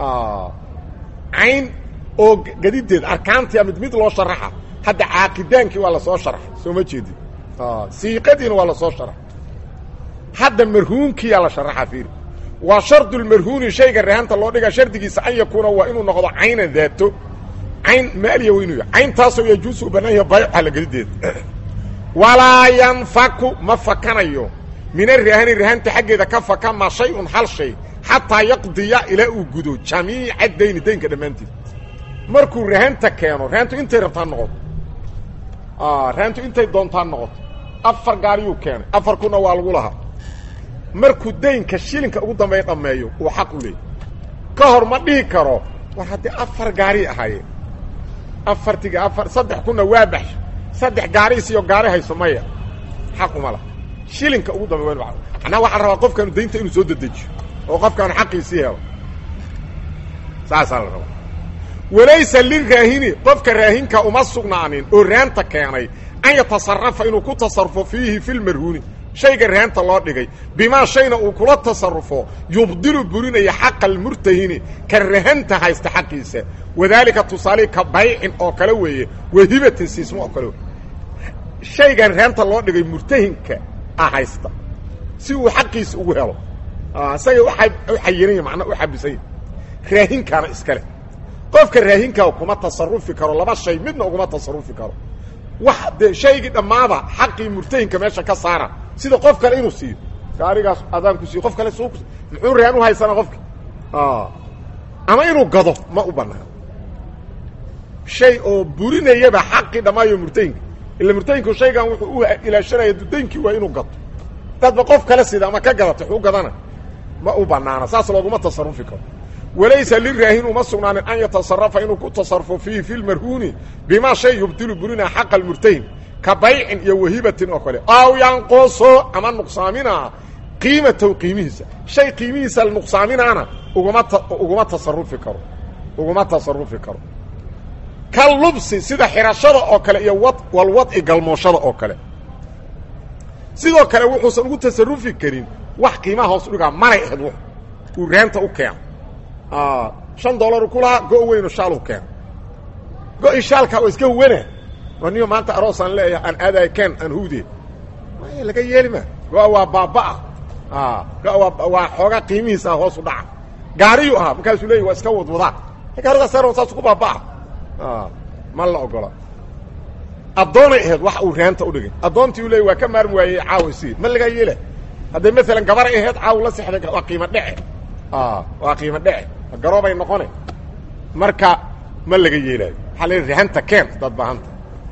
cayn oo gedideeda arkaantia mid mid loo sharaxa hadda caaqidaankii waa lasoo sharaxay soo ma jeedin siiqadiina waa lasoo sharaxay hadda marhuunkiyaa la sharaxa fiiri waa shardu lmarhuuni shayga rahanta loo dhigaa shardigiisa an yakuuna waa inuu noqdo caynan daato cayn maaliya waa inuu yahay cayntaasoo yajuusu uu bannaan yahay baycuha la gedideeda walaa yanfaku ma fakanayo min arahani rahanta xaggeeda ka faka ma shay-un hal shay xataa yaqdiya ilaa uu gudo jamiica dayni daynka dhammaantied markuu rahanta keeno rahantu intay rabtaa noqoto rahantu intay doontaa noqoto afar gaariyuu keenay afar kuna waa lagu lahaa markuu daynka shilinka ugu dambeeya dhammeeyo uu xaq u leeyay ka hor ma dhihi karo war haddii afar gaari ahaayeen afartiga afar saddex kuna waa baxsha saddex gaariis iyo gaari hayso maya xaq uma laha shilinka ugu dambe wa manaa waxaa rabaa qofkaanu daynta inuu soo dedejiyo oo qofkaanu xaqiisii helo saasaa la rabaa walaysa liraahini qofka raahinka uma sugnaanin oo raanta keenay an yatasarafa inuu ku tasarufo fiihi fi lmarhuuni shayga raanta loo dhigay bimaa shayna uu kula tasarufo yubdilu burinaya xaqa almurtahini ka rahanta haysta xaqiisa wadaalika tusaale ka baycin oo kale weeye wahibatin siismo oo kale wey shaygan raanta loo dhigay murtahinka a haysta si uu xaqiisa ugu helo isaga u xayinanya manaa u xabisanya raahinkaana iska leh qofka raahinkaa kuma tasarufi karo laba shay midna uguma tasarufi karo wax dee shaygii dhammaada xaqii murtahinka meesha ka saara sida qof kale inuu siiyo gaarigaas adaan ku siiyo qof kale suu muxuu rahan u haysanaa qofki ama inuu gado ma u banaano shay oo burinayaba xaqii dhammaayo murtahinka ila murtahinku shaygan wuxuu u ilaashanaya dudaynkii waa inuu gato dadba qof kale sida ama ka gadata xuu gadana ma u banaana saas looguma tasarufi karo walaysa liraahin uma sugnaanin an yatasarafa inuu ku tasarufo fiihi fi lmarhuuni bimaa shay yubdilu burina xaqa almurtahin ka baycin iyo wahibatin oo kale aw yanquso ama nuqsaaminaa qiimatow qiimihiisa shay qiimihiisa nuqsaaminaana uguma uguma tasarufi karo uguma tasarufi karo ka lubsi sida xirashada oo kale iyo wad walwadci galmooshada oo kale sidoo kale wuxuusan ugu tasarufi karin wax qiimaha hoos udhigaa manay ahayd w uu raanta u keeno shan dollaru ku lahaa go weyno shaalu keeno go-i shaalkaa oo iska wana waa niyo maanta aroosaan leeyahay aan aadaay ken aan huwdee maya laga yeeli ma go-a waa baabaa go-a waa waa xoogaa qiimihiisa hoos u dhaca gaariyuu ahaa markaasuu leeyay waa iska wadwadaa gaaridaas saasu ku baabaa ma la ogola addoonay ahayd wax uu raanta udhigay addoontii u leey waa ka maarmi waayey caawa si ma lagaa yeela hadday maalan gabaray ahayd caaw la sexday waa qiimo dhece waa qiimo dhece garoobay noqone marka ma laga yeelaayo waxaa la rahanta keen dad bahanta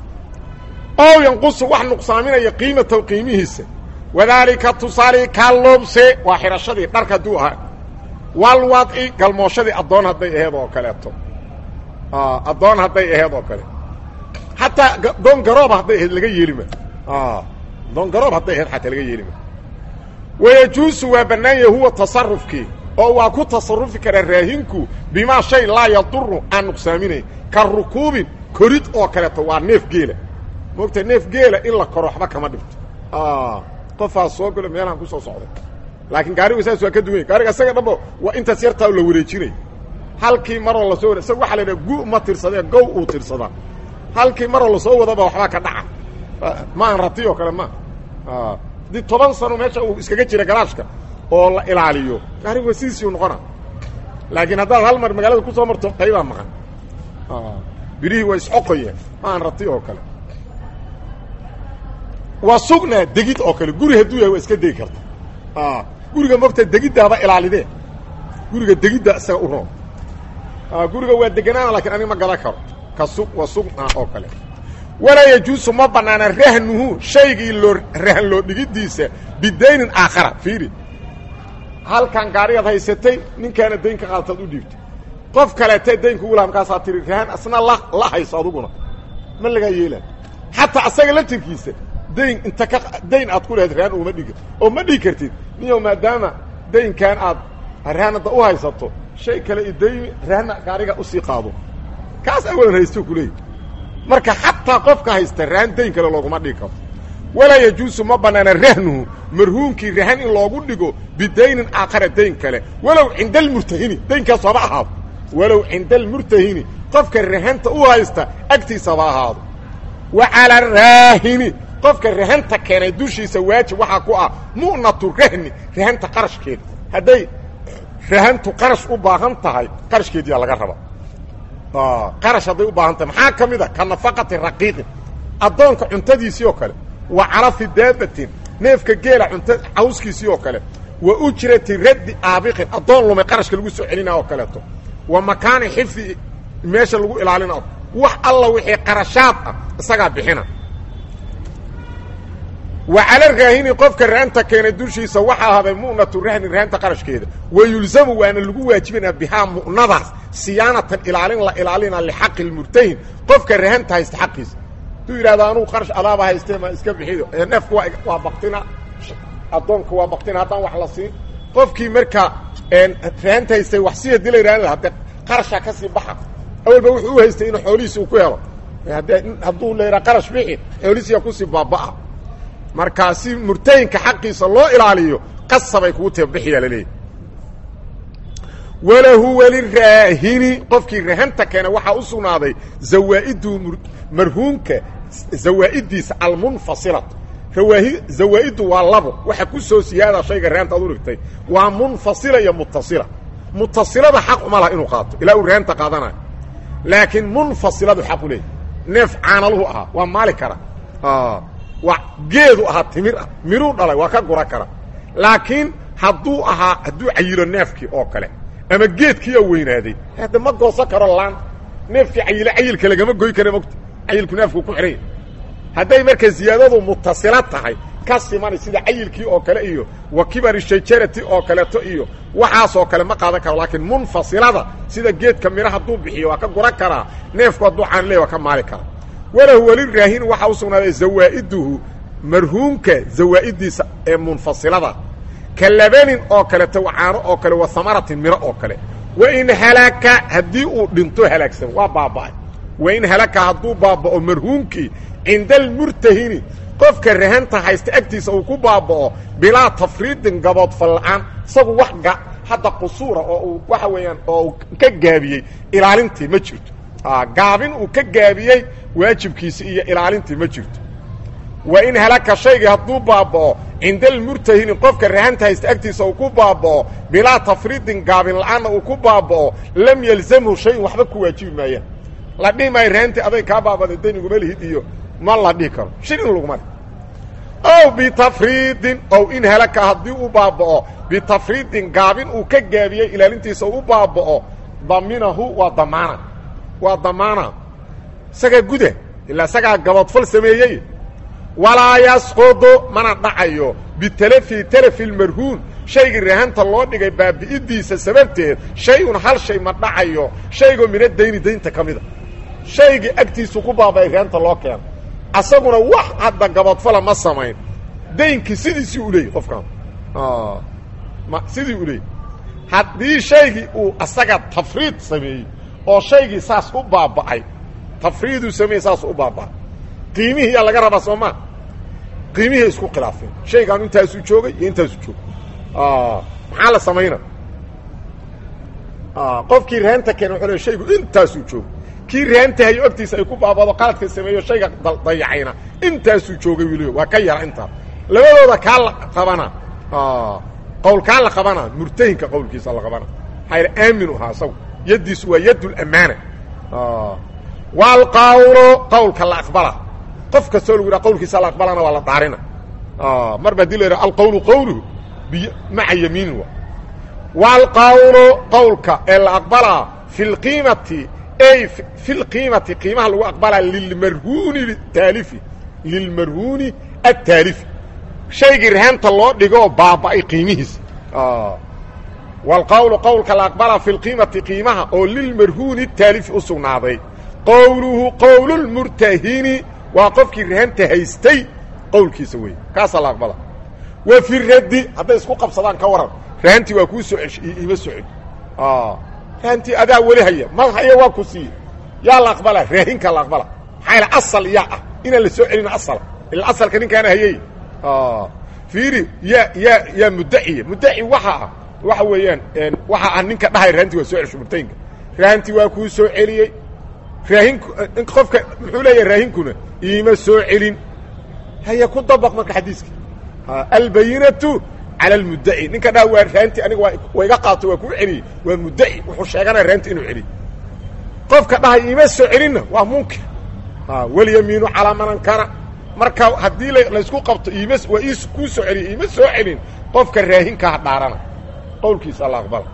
ow yanqusu wax nuqsaaminaya qiimatow qiimihiisa wadaalika tusaali kalubse waa xidhashadii dharka hadduu ahaa walwadci galmooshadii addoon hadday aheed oo kaleeto addoon hadday aheed oo kale xataa doon garooba hadday ahayd laga yeelima doon garoob hadday ahayd xataa laga yeelima wayajuusu waa bannaanya huwa tasarufkii oo waa ku tasarufi karaa raahinku bimaa shay laa yaduru aan nuqsaaminayn ka rukuubin korid oo kaleeto waa neef geela moogta neef geela in la koro waxba kama dhibto qofaa soo galo meelahan kusoo socday laakiin gaarigu saas waa ka duwanya gaariga isaga dhanba waa intaas yartaa la wareejinay halkii maroo lasoo wada isaga waxa la yidhaha gu ma tirsadee gow uu tirsadaa halkii maroo lasoo wadaba waxbaa ka dhaca ma aan rati oo kale ma haddii toban sano meesha uu iskaga jira garaashka oo la ilaaliyo gaarigu waa sidiisii u noqona laakiin haddaad hal mar magaalada ku soo marto qaybaa maqan birihii waa isxoqoyeen maan rati oo kale waa sugnaa degid oo kale guri hadduu yahay waa iska degi karta guriga mogta degiddaaba ilaalidee guriga degidda isaga u roon guriga waa deganaana lakiin aniga ma gadan karo ka sug waa sugnaa oo kale walaa yajuusu ma bannaana rahnuhu shaygii loo rahan loo dhigiddiisa bidaynin aakhara fiiri halkan gaarigaad haysatay ninkaana dayn ka qaadataad u dhiibtay qof kaleetee daynka ugu laha markaasaa tiri rahan asna la la hayso aduguna ma lagaa yeelaa xataa asaga laftirkiisa dayn inta ka dayn aad ku lehed rahan uma dhigi oo ma dhigi kartid niyow maadaama daynkan aad rahanadda u haysato shay kale idaymi rahanna gaariga usii qaado kaas awalan haysto ku leeyahy marka xataa qofka haysta rahan dayn kale looguma dhigi karo walaa yajuusu ma bannaana rahnuhu marhuunkii rahan in loogu dhigo bidaynin aakhara dayn kale walow cinda almurtahini daynkaas haba ahaado walow cinda almurtahini qofka rahanta u haysta agtiisaba ahaado wa cala araahini qofka rahanta keenay dushiisa waajib waxaa ku ah mu'natu rahni rahanta qarashkeeda hadday rahantu qarash u baahan tahay qarashkeediyaa laga raba qarash hadday u baahan tahay maxaa ka mid a ka nafaqati raqiiqin addoonka cuntadiisii oo kale wa calafi daabatin neefka geela cunta cawskiisii oo kale wa ujrati raddi aabiqin addoon lumay qarashka lagu soo celinaa oo kaleeto wa makaani xifdi meesha lagu ilaalina wax alla wixii qarashaad ah isagaa bixina wa cala raahini qofka rahanta keenay dushiisa waxaa ahaday mu'natu rahni rahanta qarashkeeda wa yulzamu waana lagu waajibinaa bihaa mu'nadaas siyaanatan ilaalin la ilaalina lixaqi lmurtahin qofka rahanta haysta xaqiisa haduu yidhahdo anugu qarash adaaba haystee ma iska bixido neefka waa waa baktina addoonka waa baktina haddaan wax la siin qofkii marka rahanta haystay wax si hadii la yidhahdo hadde qarashaa ka sii baxa awalba wuxuu u haystay inuu xoolihiisi uu ku helo haddee hadduu la yidhaha qarash bixi xoolihiisiyaa kusii baaba'a markaa si murtahinka xaqiisa loo ilaaliyo qasabay kugu tae bixiyaa laleeyahy walahu waliraahini qofkii rahanta keena waxaa u sugnaaday zawaa'idu marhuumka zawaa'idiisa almunfasilatu rawaahi zawaa'idu waa labo waxa ku soo siyaada shayga rahanta ad u dhigtay waa munfasila iyo mutasila mutasilada xaq uma laha inuu qaato ilaa uu rahanta qaadanayo laakiin munfasiladu xaq u leeyahy neef caanaluhu ahaa waa maali kara waa geedu ahaa timir ah miruu dhalay waa ka gura kara laakiin hadduu ahaa hadduu cayilo neefkii oo kale ama geedkii oo weynaaday hadda ma goosan karo laan neefkii cayile cayilka lagama goy kara mogta cayilku neefku ku xidhanya hadday marka ziyaadadu mutasila tahay ka simani sida cayilkii oo kale iyo wa kibari shajarati oo kaleeto iyo waxaasoo kale ma qaadan karo laakiin munfasilada sida geedka mira hadduu bixiyo waa ka guran karaa neefku hadduu caaniley waa ka maali karaa walahu waliraahin waxaa u sugnaaday zawaa'iduhu marhuumka zawaa'idiisa ee munfasilada ka labanin oo kaleeto caano oo kale wa hamaratin miro oo kale wain halaka haddii uu dhinto halaagsamo waa baaba'ay wain halaka hadduu baaba'o marhuumkii cinda almurtahini qofka rahanta haysta agtiisa uu ku baaba'o bilaa tafriidin gaboodfal la'aan isagu wax ga hadda qusuura oo uu waxa weeyaan oo uu ka gaabiyey ilaalintii ma jirto gaabin uu ka gaabiyey waajibkiisi iyo ilaalintii ma jirto wa in halaka shaygii hadduu baaba'o cinda almurtahini qofka rahanta haysta agtiisa uu ku baaba'o bilaa tafriidin gaabin la'aanna uu ku baaba'o lam yalzamhu shayin waxba ku waajibi maayaan la dhihi maayo rahantii aday kaa baabada daniguma lihid iyo ma la dhihi karo shilin laguma leh ow bitafriidin ow in halaka haddii uu baaba'o bitafriidin gaabin uu ka gaabiyey ilaalintiisa uu baaba'o daminahu waa damaana waa damaana isagaa guda ilaa isagaa gaboodfal sameeyey walaa yasqudu mana dhacayo bitalafi talafi lmarhuun shaygii rahanta loo dhigay baabi'idiisa sababteed shay-un hal shay ma dhacayo shaygoo mina dayni daynta ka mida shaygii agtiisu ku baaba'ay rahanta loo keeno asaguna wax hadda gaboodfala ma samayn daynkii sidiisii u leeyay qofkaan sidii u leeyay haddii shaygii uu asaga tafriid sameeyey oo shaygii saas u baaba'ay tafriiduu sameeyey saas u baaba'ay qiimihii yaa laga rabaa soo maa qiimihii isku khilaafeen shaygaanu intaasuu joogay iyo intaasuu joogay maxaa la samayna qofkii rahanta keena wuxuu le shaygu intaasuu joogay kii rahantahayo agtiisa ay ku baabado qaladka sameeyo shayga dayacayna intaasuu joogay wiil waa ka yara intaas labadooda kaa la qabana qowl kaa la qabana murtahinka qowlkiisa la qabana maxaa aaminu ahaa isagu yaddiisu waa yadd lamaana waalqawlo qawlka la aqbala qof kastoo lagu yidhaha qawlkiisa la aqbalana waa la dhaarina mar ba hadii la yidhaha alqawlu qawluhu biy maca yamiinin wa waalqawlu qawlka ee la aqbalaa fi lqiimati ay fi lqiimati qiimaha lagu aqbalaa lilmarhuuni taalifi lilmarhuuni attaalifi shaygii rahanta loo dhigoo baaba'ay qiimihiisa waalqawlu qowlka la aqbalaa fi lqiimati qiimaha oo lilmarhuuni taalifi u sugnaaday qowluhu qowlulmurtahini waa qofkii rahanta haystay qowlkiisa weeye kaasaa la aqbala wa fi raddi hadday isku qabsadaan ka waran rahantii waa kuu soo cesh ima soo celi rahantii adaa weli haya ma haya waa ku siiye yaa la aqbala raahinkaa la aqbala maxaa yaele asal yaa ah inaan la soo celin asala ila asalka ninkaana hayay fiiri yaa yaa yaa muddaciya muddaci waxa ah waxa weeyaan waxa ah ninka dhahay rahantii waa soo celsho murtayinka rahantii waa kuu soo celiyey raahinku qofka muxuu leeyahay raahinkuna iima soo celin haya ku dabaq marka xadiiska albayinatu cala almuddaci ninka dhaha waa raanti aniga waa waa iga qaato waa kuu celiyey waa muddaci wuxuu sheeganaya raanti inuu celiy qofka dhahay iima soo celinna waa munkir walyamiinu calaa man ankara marka haddii laysku qabto iima waa ii kuu soo celiya iima soo celin qofka raahinkaha dhaarana qowlkiisa la aqbala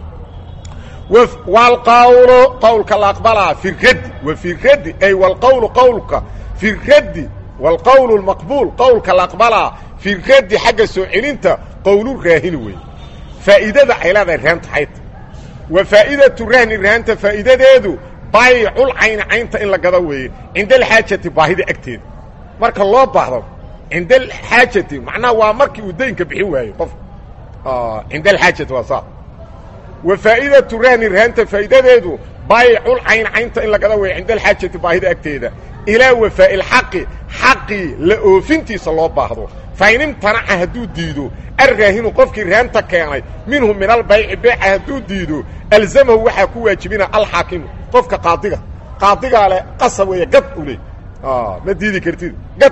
waalqawlu qowlka la aqbalaa fi raddi wa fi raddi ay wlqawlu qowlka fi raddi waalqowlu lmaqbuul qowlka la aqbalaa fi raddi xagga soo celinta qowlu raahini weeye faa'iidada ay leedahay raanta xayta wa faa'idatu rahni rahanta faa'iidadeedu baycul cayni caynta in la gado weeye cinda alxaajati baahida agteeda marka loo baahdo cinda alxaajati macnaha waa markii uu daynka bixi waayo qof cinda alxaajati waa saa wa faa'idatu rahni rahanta faa'iidadeedu baycul cayn caynta in la gado weeye cinda alxaajati baahida agteeda ilaa wafaa'i lxaqi xaqii la oofintiisa loo baahdo fain imtanaca hadduu diido alraahinu qofkii raanta keenay minhu min albayci beeca hadduu diido alzamahu waxaa ku waajibina alxaakimu qofka qaadiga qaadigaa leh qasab weeye gad u leey ma diidi kartid gad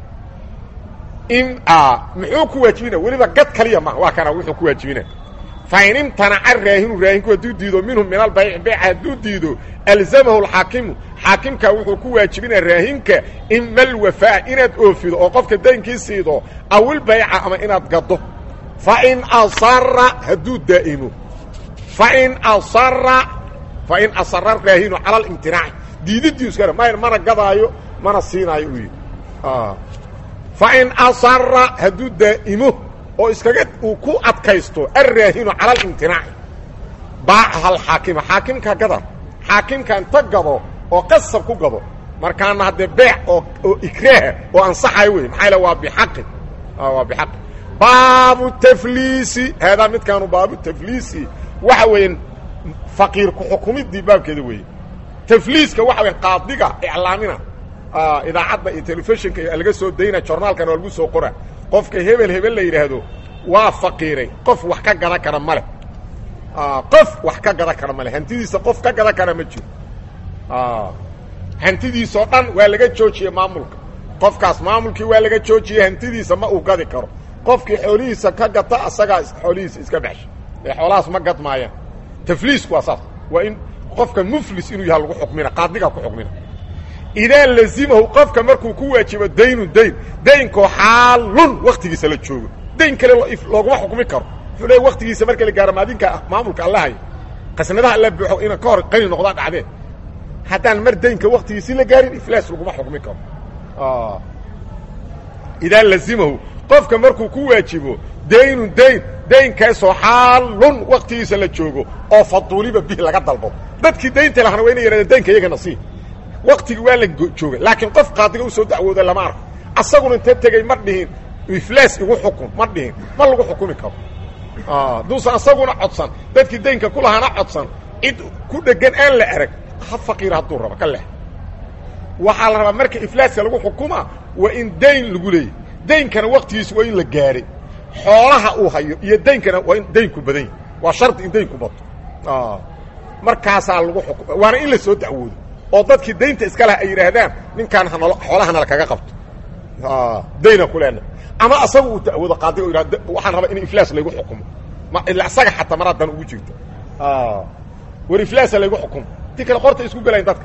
in muxuu ku waajibina weliba gad kaliya ma waa kana wuxuu ku waajibina fain imtanaca raahinu raahinku hadduu diido minhu min albayci beeca hadduu diido alzamahu alxaakimu xaakimka wuxuu ku waajibinaa raahinka ima alwafaa inaad oofido oo qofka daynkii siido awilbayca ama inaad gaddo fain asara hadduu daa'imo fain asara fain asara raahinu cala alimtinaaci diididiisu ma mana gadaayo mana siinaayo u yidhi fain asara hadduu daa'imo oo iskaga uu ku adkaysto alraahinu cala alimtinaaci baacaha alxaakima xaakimka gada xaakimka inta gado oo qasab ku gado markaana haddee beec oo oo ikraaha oo ansaxayo wey maxaa waa bixaqin waa bixaqi baabu tafliisi haadaa midkaanu baabu tafliisi waxa weeye faqiir ku-xukumidii baabkeeda weeye tafliiska waxa weya qaadiga iclaamina idaacadda iyo telefishinka laga soo dayna jornaalkana waa lagu soo qora qofka hebel hebel la yidhaahdo waa faqiiray qof wax ka gadan kara ma leh qof wax ka gadan kara ma leh hantidiisa qof ka gadan kara ma jiro hantidiisao dhan waa laga joojiyey maamulka qofkaas maamulkii waa laga joojiyey hantidiisa ma uu gadi karo qofkii xoolihiisa ka gata asagaa xoolihiisa iska baxsha ee xoolahaas ma gad maayaan tafliisku waa saas waa in qofka muflis inuu yaha lagu xukmina qaadigaa ku xukmina idaa lazimahu qofka markuu ku waajibo daynun dayn daynkoo xaalun waktigiisa la joogo dayn kale looguma xukmi karo wuxuu leey waktigiisa marka la gaaro maadinka maamulka allahay qasnadaha alla buuxo ina ka hor qani noqdaan dhacdeen haddaan mar daynka waktigiisi la gaarin iflaas laguma xukmi karo idaa lazimahu qofka markuu ku waajibo daynun dayn daynkaasoo xaalun waktigiisa la joogo oo faduuliba bih laga dalbo dadkii daynta lahana waa ina yidhahdeen daynka iyagana sii waktigi waa la joogay laakiin qof qaadiga u soo dacwooda lama arko asaguna inta tegey ma dhihin iflaas igu xukun ma dhihin ma lagu xukumi karo duusan asaguna codsan dadkii daynka ku lahaana codsan cid ku dhegan aan la arag ha faqiir hadduu rabo ka leh waxaa la rabaa marka iflaaska lagu xukuma waa in dayn lagu leeyay daynkana waktigiisa waa in la gaaray xoolaha uu hayo iyo daynkana waa in daynku badan yahy waa shardi in daynku bato markaasaa lagu xukuma waana in la soo dacwoodo oo dadkii daynta iska laha ay yidhaahdaan ninkaan hanalo xoolaha nala kaga qabto dayna ku leena ama asaga uu ta'wado qaaday oo yidhahdo waxaan rabaa in iflaas laygu xukumo ma ila asaga xataa mar haddan ugu jirto war iflaasa laygu xukumo ti kale qorta isku gelayn dadka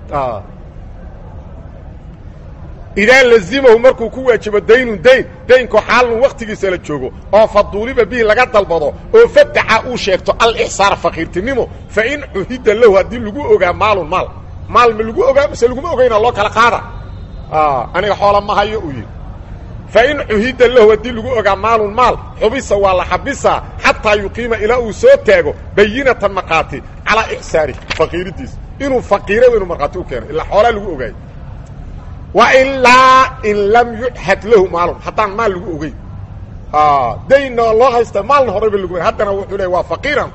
idaa lazimahu markuu ku waajibo daynun dayn daynkoo xaalun waktigiisa la joogo oo faduuliba bihi laga dalbado oo fadaca uu sheegto alixsaar fakiirtinimo fa in cuhida lahu haddii lagu ogaa maalun maal maal ma lagu ogaa mise laguma ogayna loo kala qaada aniga xoola ma hayo uu yidhi fa in cuhida lahu haddii lagu ogaa maalun maal xubisa waa la xabisaa xataa yuqiima ilaa uu soo taago bayinatan maqaati calaa ixsaari faqiiridiisa inuu faqiira inuu markhaati u keeno ilaa xoolaa lagu ogaayo wailaa in lam yuxad lahu maalun haddaan maal lagu ogeyn daynna loo haysta maalna horayba lagu ogeyn haddana wuxuu leey waa faqiiran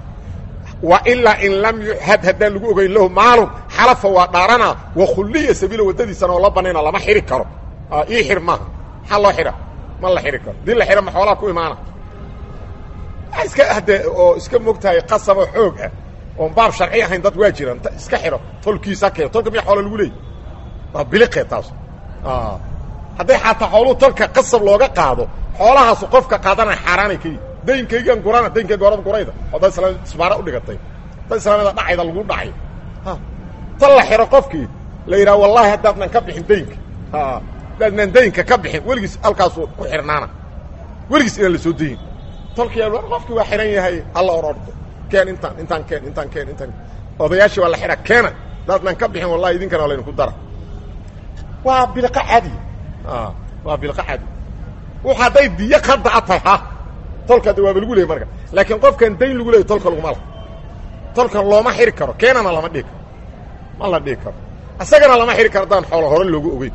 wailaa in lam yuxad haddaan lagu ogeyn lahu maalun xalafa waa dhaarana wakhulliya sabiila waddadiisana oo la banayna lama xiri karo ii xir maaha maxaa loo xidha ma la xiri karo dii la xidha ma xoolaa ku imaana iska haddee oo iska mogtahay qasaboo xoog ah oon baab sharci ahayn dad waa jiraan iska xidho tolkiisa keeno tolka miya xoola lagu leeyay waa biliqe taas hadday xataa xooluhu tolka qasab looga qaado xoolahaasu qofka qaadanaya xaaraanay ka yihi daynkaygan gurana daynkayga horada gurayda oo dad islaam isbaara u dhigatay dad islaamada dhacayda lagu dhacay tan la xidho qofkii la yidhaha wallahi haddaadnan ka bixin daynka haddaadnan daynka ka bixin weligiis halkaasu ku xidhnaana weligiis inaan la soo dayin tolkii qofkii waa xidhan yahay halla or ordo keen intaan intaan keen intaan keen intaan odayaashii waa la xidha keena haddaadnan ka bixin wallahi idinkana waa laydinku dara waa bilqa cadi waa bilqa cadi w hadday diyo qadaa tahay ha tolka de waaba lagu leeyay marka laakiin qofkan dayn lagu leeyay tolka laguma laha tolkan looma xiri karo keenana lama dhihi karo ma la dhihi karo isagana lama xiri karo haddaan xoolo hore loogu ogeyn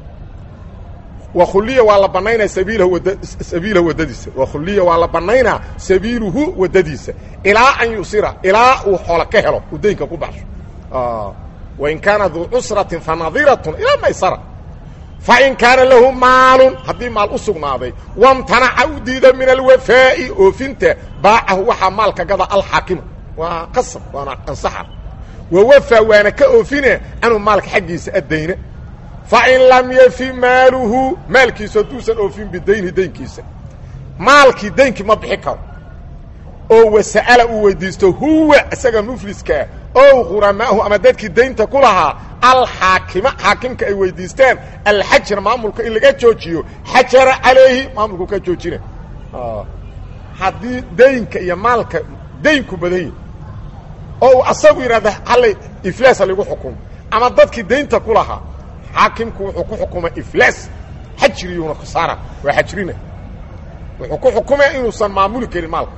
wakhuliya waa la banaynaa sabiilahu wad sabiilahu waddadiisa wakhuliya waa la banaynaa sabiiluhu waddadiisa ilaa an yusira ilaa uu xoolo ka helo uu daynka ku baxsho wain kaana duu cusratin fanadiratun ilaa maysara fain kaana lahu maalun haddii maal u sugnaaday wamtanaca u diida min alwafaa'i oofinta baacahu waxaa maalka gada alxaakimu waa qasab waana ansaxa wawafaa waana ka oofine canhu maalka xaggiisa addayne fain lam yafi maaluhu maalkiisu hadduusan oofin bidayni daynkiisa maalkii daynkii ma bixi karo oo wasa'ala uu weydiisto huwa isaga mufliskaa ow quramaahu ama dadkii daynta ku lahaa alxaakima xaakimka ay weydiistaan alxajra maamulka in laga joojiyo xajara calayhi maamulku ka joojina haddii daynka iyo maalka daynku badan yahi oo uu asagu yidhahda hallay iflaasa lagu xukumo ama dadkii daynta ku lahaa xaakimku wuxuu ku xukumay iflaas xajriyuuna khasaara waa xajrina wuxuu ku xukumaya inuusan maamuli karin maalka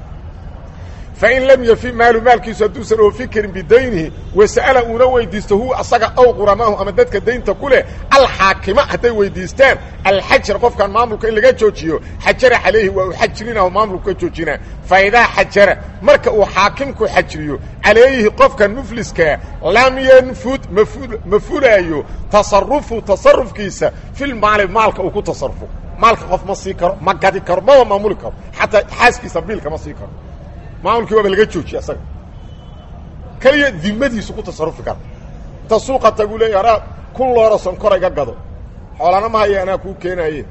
fain lam yafi maalu maalkiisu hadduusan oofin karin bidaynihi wasa'ala uuna weydiisto huwa asaga ow quramaahu ama dadka daynta ku leh alxaakima hadday weydiistaan alxajar qofkan maamulka in laga joojiyo xajara calayhi waa uu xajrinahu maamulku ka joojinaa faidaa xajara marka uu xaakimku xajriyo calayhi qofkan mufliskaa lam yanfud ma fulaayo tasarufu tasarufkiisa filmaali maalka uu ku tasarufo maalka qof ma sii karo ma gadi karo maba maamuli karo xataa xaaskiisa biilka ma sii karo maamulkii waaba laga joojiye asaga keliya dimadiisu ku tasarufi kara inta suuqa tagu leeya anaa kun looro sonkor iga gado xoolana ma haya anaa kuu keenaaye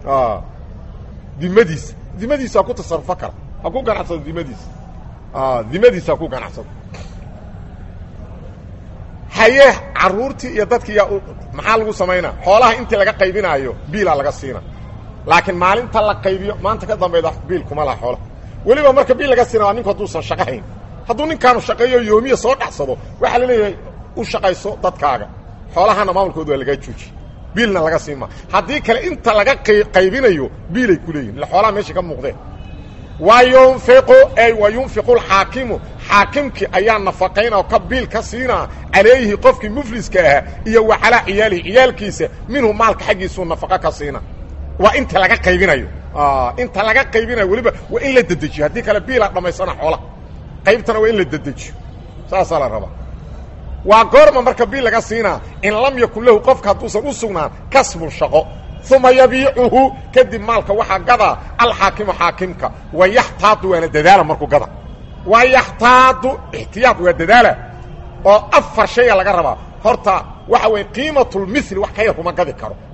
dimadiisa dimadiisa ha ku tasarufo kara ha ku ganacsado dimadiisa dimadiisa ha ku ganacsado haye caruurtii iyo dadkii yaa maxaa lagu samaynaa xoolaha intii laga qaybinaayo biilaa laga siina laakiin maalinta la qaybiyo maanta ka dambayda biil kuma laha xoolaha weliba marka bil laga sina waa ninku hadduusan shaqo hayn hadduu ninkaanu shaqeeyo yoomiya soo dhacsado waxaa la leeyahay u shaqayso dadkaaga xoolahana maamulkooda waa lagaa joojiye biilna laga siima haddii kale inta laga qaybinayo biilay ku leeyihin illa xoolaha meesha ka muuqdeen wa yunfiqu ay wa yunfiqu alxaakimu xaakimkii ayaa nafaqayn oo ka biil ka siinaa calayhi qofkii mufliska ahaa iyo wa calaa ciyaalihi ciyaalkiisa minhu maalka xaggiisuu nafaqo ka siina waa inta laga qaybinayo inta laga qaybinayo weliba waa in la dedejiyo haddii kale biilaa dhammaysana xoolaha qaybtana waa in la dedejiyo saasaa la rabaa waa goorma marka biil laga siinaa in lam yakun lahu qofka hadduusan u sugnaan kasbun shaqo uma yabiicuhu kadib maalka waxaa gadaa alxaakimu xaakimka wa yaxtaadu waana dadaala markuu gada wa yaxtaadu ixtiyaad waa dadaala oo afar shaya laga rabaa horta waxa weeye qiimatulmili wax ka yar kuma gadi karo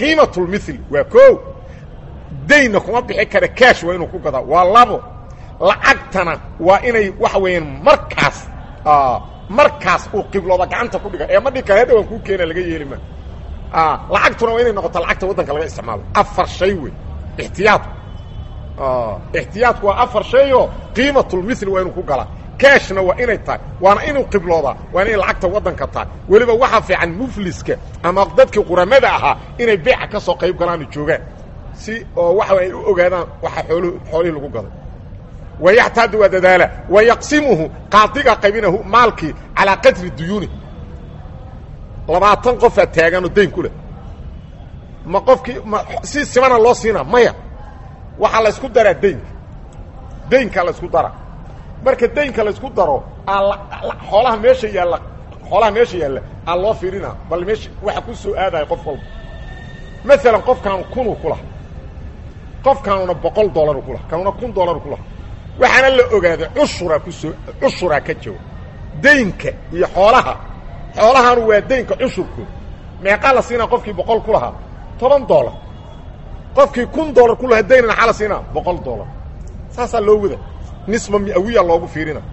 qiimatulmithli waa koo daynna kuma bixi kara kaash waa inuu ku gadaa waa labo lacagtana waa inay waxa weeyaan markaas markaas uu qiblooda gacanta ku dhiga ee ma dhig kara hadha waan kuu keena laga yeeli ma lacagtuna waa inay noqoto lacagta waddanka laga isticmaalo afar shay wey ixtiyaadku ixtiyaadku waa afar shayoo qiimatulmithli waa inuu ku galaa kaashna waa inay tahay waana inuu qibloodaa waa inay lacagta waddanka tahay weliba waxaa fiican mufliska ama dadkii quramada ahaa inay beeca ka soo qayb galaano joogaan si oo waxa ay u ogaadaan waxa oolh xoolihii lagu gaday wayaxtaadu waa dadaala wayaqsimuhu qaadiga qaybinahu maalkii calaa qadri duyuuni labaatan qofaa taaganoo dayn ku leh ma qofkii ma si simana loo siinaa maya waxaa laysku daraa daynka daynkaa laysku dara marka daynka laysku daro xoolaha meesha yaalla xoolaha meesha yaalla aa loo fiirinaa bal meesha waxa ku soo aadaya qof walba maalan qofkaanu kunuu ku laha qofkaanuna boqol dollaru ku laha kaanuna kun dollaru ku laha waxaana la ogaaday cushuraa kusoo cushuraa ka jawa daynka iyo xoolaha xoolahanu waa daynka cushurkooda meeqaa la siinaa qofkii boqol ku lahaa toban dollar qofkii kun dollar ku lahaa dayna maxaa la siinaa boqol dollar saasaa loo wada nisba miawiya loogu fiirina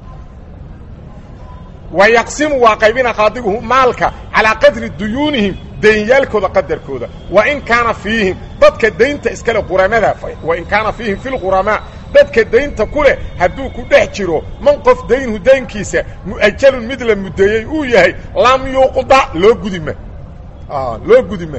wa yaqsimu waa qaybina qaadiguhu maalka calaa qadri duyuunihim daynyaalkooda qadarkooda wa in kaana fiihim dadka daynta iskale quramada wa in kaana fiihim fi lquramaa dadka daynta ku leh hadduu ku dhex jiro man qof daynhu daynkiisa mu'ajalun mid la muddeeyey uu yahay lam yuqda loo gudima loo gudima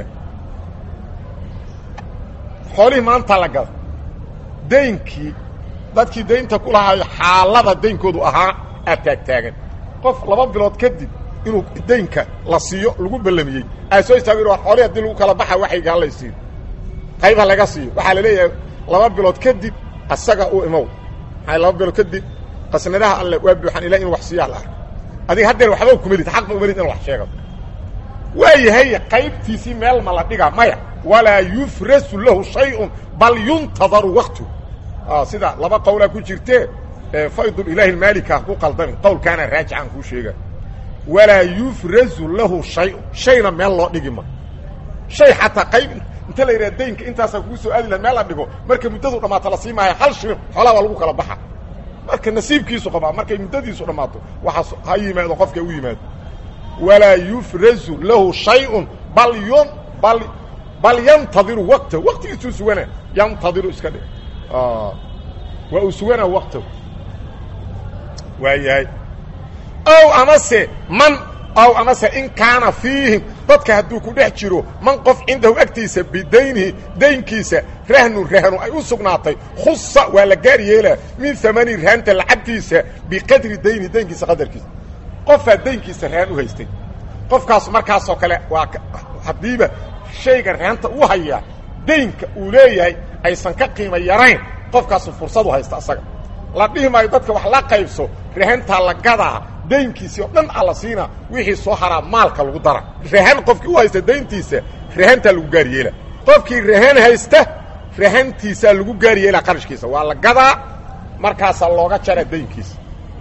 xoolihii maanta la gada daynkii dadkii daynta ku lahaayo xaalada daynkoodu ahaa aad taagtaagan qof laba bilood kadib inuu daynka la siiyo lagu ballamiyey aa soo istaag xoolihii haddii lagu kala baxa waxayga hala siiyo qayb ha laga siiyo waxaa la leeyahay laba bilood kadib asaga u imow maxay laba bilood kadib qasnadaha alle waa buuxan ilaa inu wax siiyaa la arko adiga haddeer waxba kumelid xaq ba umelid inu wax sheegado waa yahay qaybtiisii meel ma la dhiga maya walaa yufrasu lahu shayun bal yuntadaru waktu sida laba qowlaa ku jirtee faydulilaahi maalika ku qaldami qowlkaana raajicaan kuu sheega walaa yufrazu lahu shayun shayna meel loo dhigi ma shay xataa qayb inta la yidhaha daynka intaasaa kugu soo aadi laha meel la dhigo marka muddadu dhammaato la sii maayo hal shilin xoolaa waa lagu kala baxa marka nasiibkiisu qabaa markay muddadiisu dhammaato waxaas ha yimaado qofka u yimaado walaa yufrazu lahu shayun bal yun bal bal yantadiru wakta waktigiisuu sugana yantadiru iska dhig waa uu suganaa waktahu waa yahay ow amase man ow amase in kaana fiihim dadka hadduu ku dhex jiro man qof cindahu agtiisa bidaynihi daynkiisa rahnun rahnu ay u sugnaatay khusa waa la gaar yeelaa min amani rahanta lacagtiisa biqadri daynihi daynkiisa qadarkiisa qofaa daynkiisa rahan u haystay qofkaas markaasoo kale waa haddiiba shayga rahanta u hayaa daynka uu leeyahay aysan ka qiimo yarayn qofkaasu fursadu haysta asaga la dhihi maayo dadka wax la qaybso rahantaa la gadaa daynkiisii oo dhan alla siina wixii soo haraa maalka lagu dara rahan qofkii u haysta dayntiisa rahantaa lagu gaar yeela qofkii rahan haysta rahantiisaa lagu gaar yeelaa qarashkiisa waa la gadaa markaasaa looga jaraa daynkiisa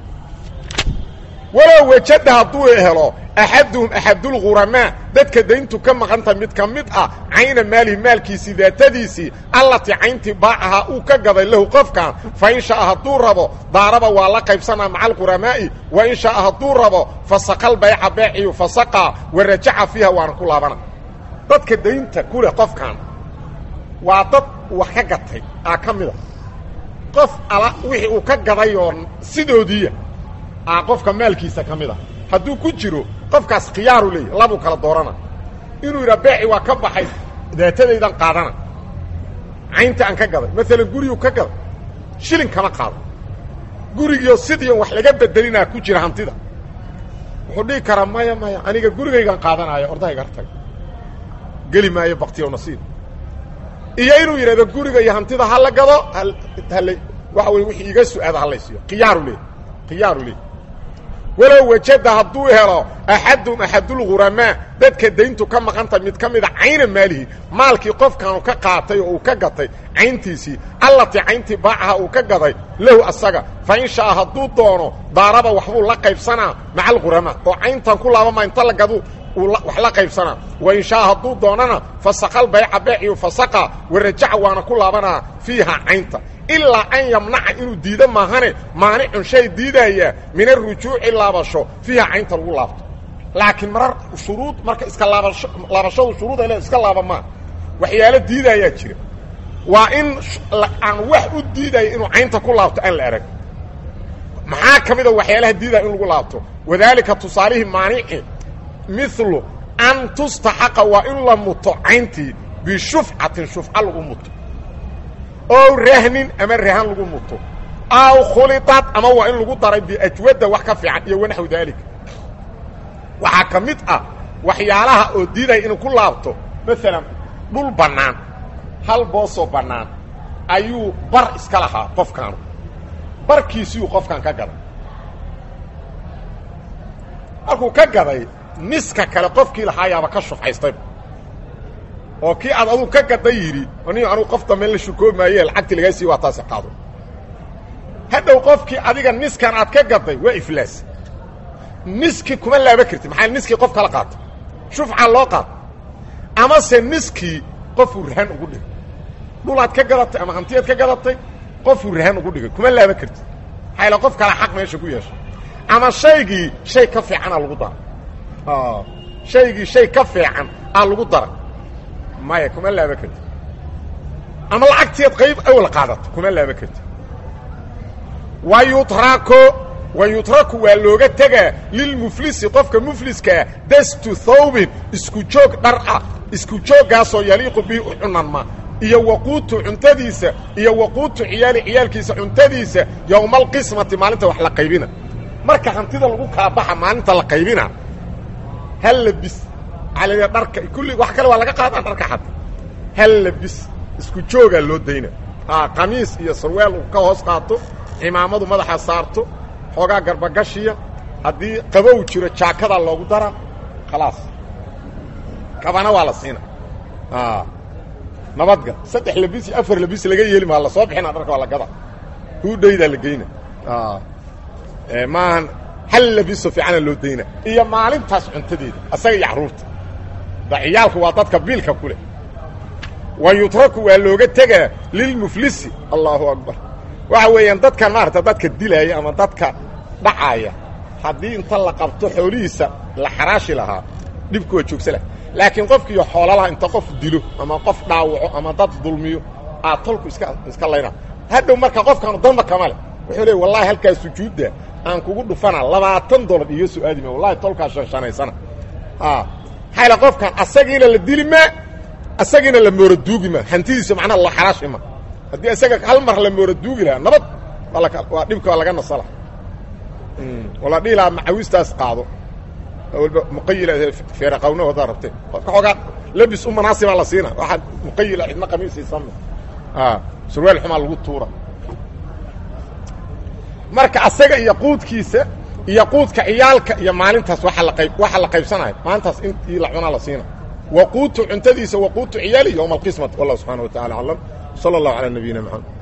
walow wajada hadduu helo axaduhum axadulghuramaa dadka dayntu ka maqanta mid ka mid ah cayna maalihi maalkiisii daatadiisii allatii cayntii baacahaa uu ka gaday lahu qofkan fa in shaaa hadduu rabo daaraba waa la qaybsanaa maca alquramaa'i wa in shaaa hadduu rabo fasaqal bayca beeciyu fasaqaa wa rajaca fiiha waana ku laabana dadka daynta ku leh qofkan waa dad wax ka gatay aa ka mida qof ala wixii uu ka gaday oo sidoodiiya a qofka maalkiisa ka mid a hadduu ku jiro qofkaas khiyaaru leeyahy labuu kala doorana inuu yidhaa beeci waa ka baxay daatadaydan qaadana caynta aan ka gaday maalan guriyuu ka gaday shilin kama qaado gurigiio sidiion wax laga bedelinaa ku jira hantida wuxuu dhihi karaa maya maya aniga gurigaygan qaadanaayo ordahayga hartaga geli maayo baktiyo nasiib iyo inuu yidhahdo guriga iyo hantida ha la gado hal waxa wey wixii iga su-aada halaysiiyo khiyaaru leey khiyaaru leey walow wajada hadduu helo axadum axadulghuramaa dadka dayntu ka maqanta mid ka mida cayna maalihi maalkii qofkaanu ka qaatay oo uu ka gatay cayntiisii allatii cayntii baacaha uu ka gaday lahu asaga fa in shaa hadduu doono daaraba waxbuu la qaybsanaa maca alghuramaa oo cayntan ku laabama inta la gadu wax la qaybsanaa wain shaa hadduu doonana fasaqal bayca beeciyu fasaqa warajaca waana ku laabanaa fiiha caynta ilaa an yamnaca inuu diido maahane maanicun shay diidaya min arujuuci laabasho fiiha caynta lagu laabto laakiin marar shuruud marka iska laabasho laabashadu shuruud ay le iska laaba maa waxyaalo diidayaa jira waa in aan wax u diidaya inuu caynta ku laabto aan la arag maxaa ka mida waxyaalaha diidaya in lagu laabto wadaalika tusaalihii maanici milu an tustaxaqa waa in la muto cayntii bishufcatin shufca lagu muto ow rahnin ama rahan lagu muto aw khuliطat ama waa in lagu daray biajwadda wax ka fiican iyo wanaxw daalika waxaa ka mid ah waxyaalaha oo diidaya inuu ku laabto maalan dhul bannaan hal boosoo bannaan ayuu bar iska lahaa qofkaanu barkiisiyuu qofkan ka gaday markuu ka gaday niska kale qofkii lahaayaaba ka shufcaystayba oo kii aad aduu ka gaday yidhi ni anugu qof dambe la shukoomaye lacagtii lagaa sii waa taasi qaado hadhow qofkii adiga niskan aad ka gaday waa iflaas niskii kuma laaba kartid maxaa niskii qof kala qaato shufca loo qaato amase niskii qofuu rahan ugu dhigay dhulaad ka gadatay ama hantiyaad ka gadatay qofuu rahan ugu dhigay kuma laaba kartid maxaa ila qof kale xaq meesha ku yeeshay ama shaygii shay ka fiicanaa lagu daray shaygii shay ka fiican aa lagu daray maya kuma laaba kartid ama lacagtiad qayb awal qaadato kuma laaba kartid wa yutrako wa yutraku waa looga tegaa lilmuflisi qofka mufliskaa dastu thawbin isku joog dhar ah isku jooggaasoo yaliiqu bihi u cunanma iyo waquutu cuntadiisa iyo waquutu ciyaali ciyaalkiisa cuntadiisa yowma alqismati maalinta wax la qaybina marka hantida lagu kala baxa maalinta la qaybina hal labis calaya dharka kulli wax kale waa laga qaadaan dharka xata hal labis isku joogaa loo dayna qamiis iyo sarweel uu ka hoos qaato cimaamadu madaxa saarto xoogaa garbagashiya haddii qabow jiro jaakadaa loogu dara khalaas kabana waa la siina nabadga saddex labis iyo afar labis laga yeeli maa la soo bixina dharka waa la gada huudhaydaa la geyna maahan hal labiso fiicana loo dayna iyo maalintaas cuntadeeda asaga iyo carruurta da ciyaalku waa dadka biilka ku leh wa yutraku waa looga tegaa lilmuflisi allahu akbar waxa weeyaan dadkan maarata dadka dilaaya ama dadka dhacaaya haddii inta la qabto xoolihiisa la xaraashi lahaa dhibku waa joogsa lah laakiin qofkiiyo xoolalaha inta qof dilo ama qof dhaawaco ama dad dulmiyo aa tolku iska iska layna hadhow marka qofkaanu danba kama leh wuxuu leey wallahi halkaa sujuudda aan kugu dhufana labaatan dolar iyo su-aadima wallahi tolkaa shanshanaysana maxaa qofkan asagiina la dili maa asagiina la mooraduugi maa hantidiisa macnaha la xaraashi ma haddii isaga hal mar la mooraduugi lahaa nabad waa dhibka waa laga nasala wala dhihi lahaa macawistaas qaado walba muqayila feeraqawna wadaa rabtee qofka xoogaa labis u manaasibaa la siina waxaa muqayila cidna qamiisiisame surwaal xumaa lagu tuura marka asaga iyo quudkiisa iyo quudka ciyaalka iyo maalintaas waa la qayb waxaa la qaybsanaya maalintaas intii la cunaa la siina waquutu cuntadiisa waquutu ciyaali yowma alqismati wallah subxana wa tacala aclam sala allahu calaa nabiyina maxamed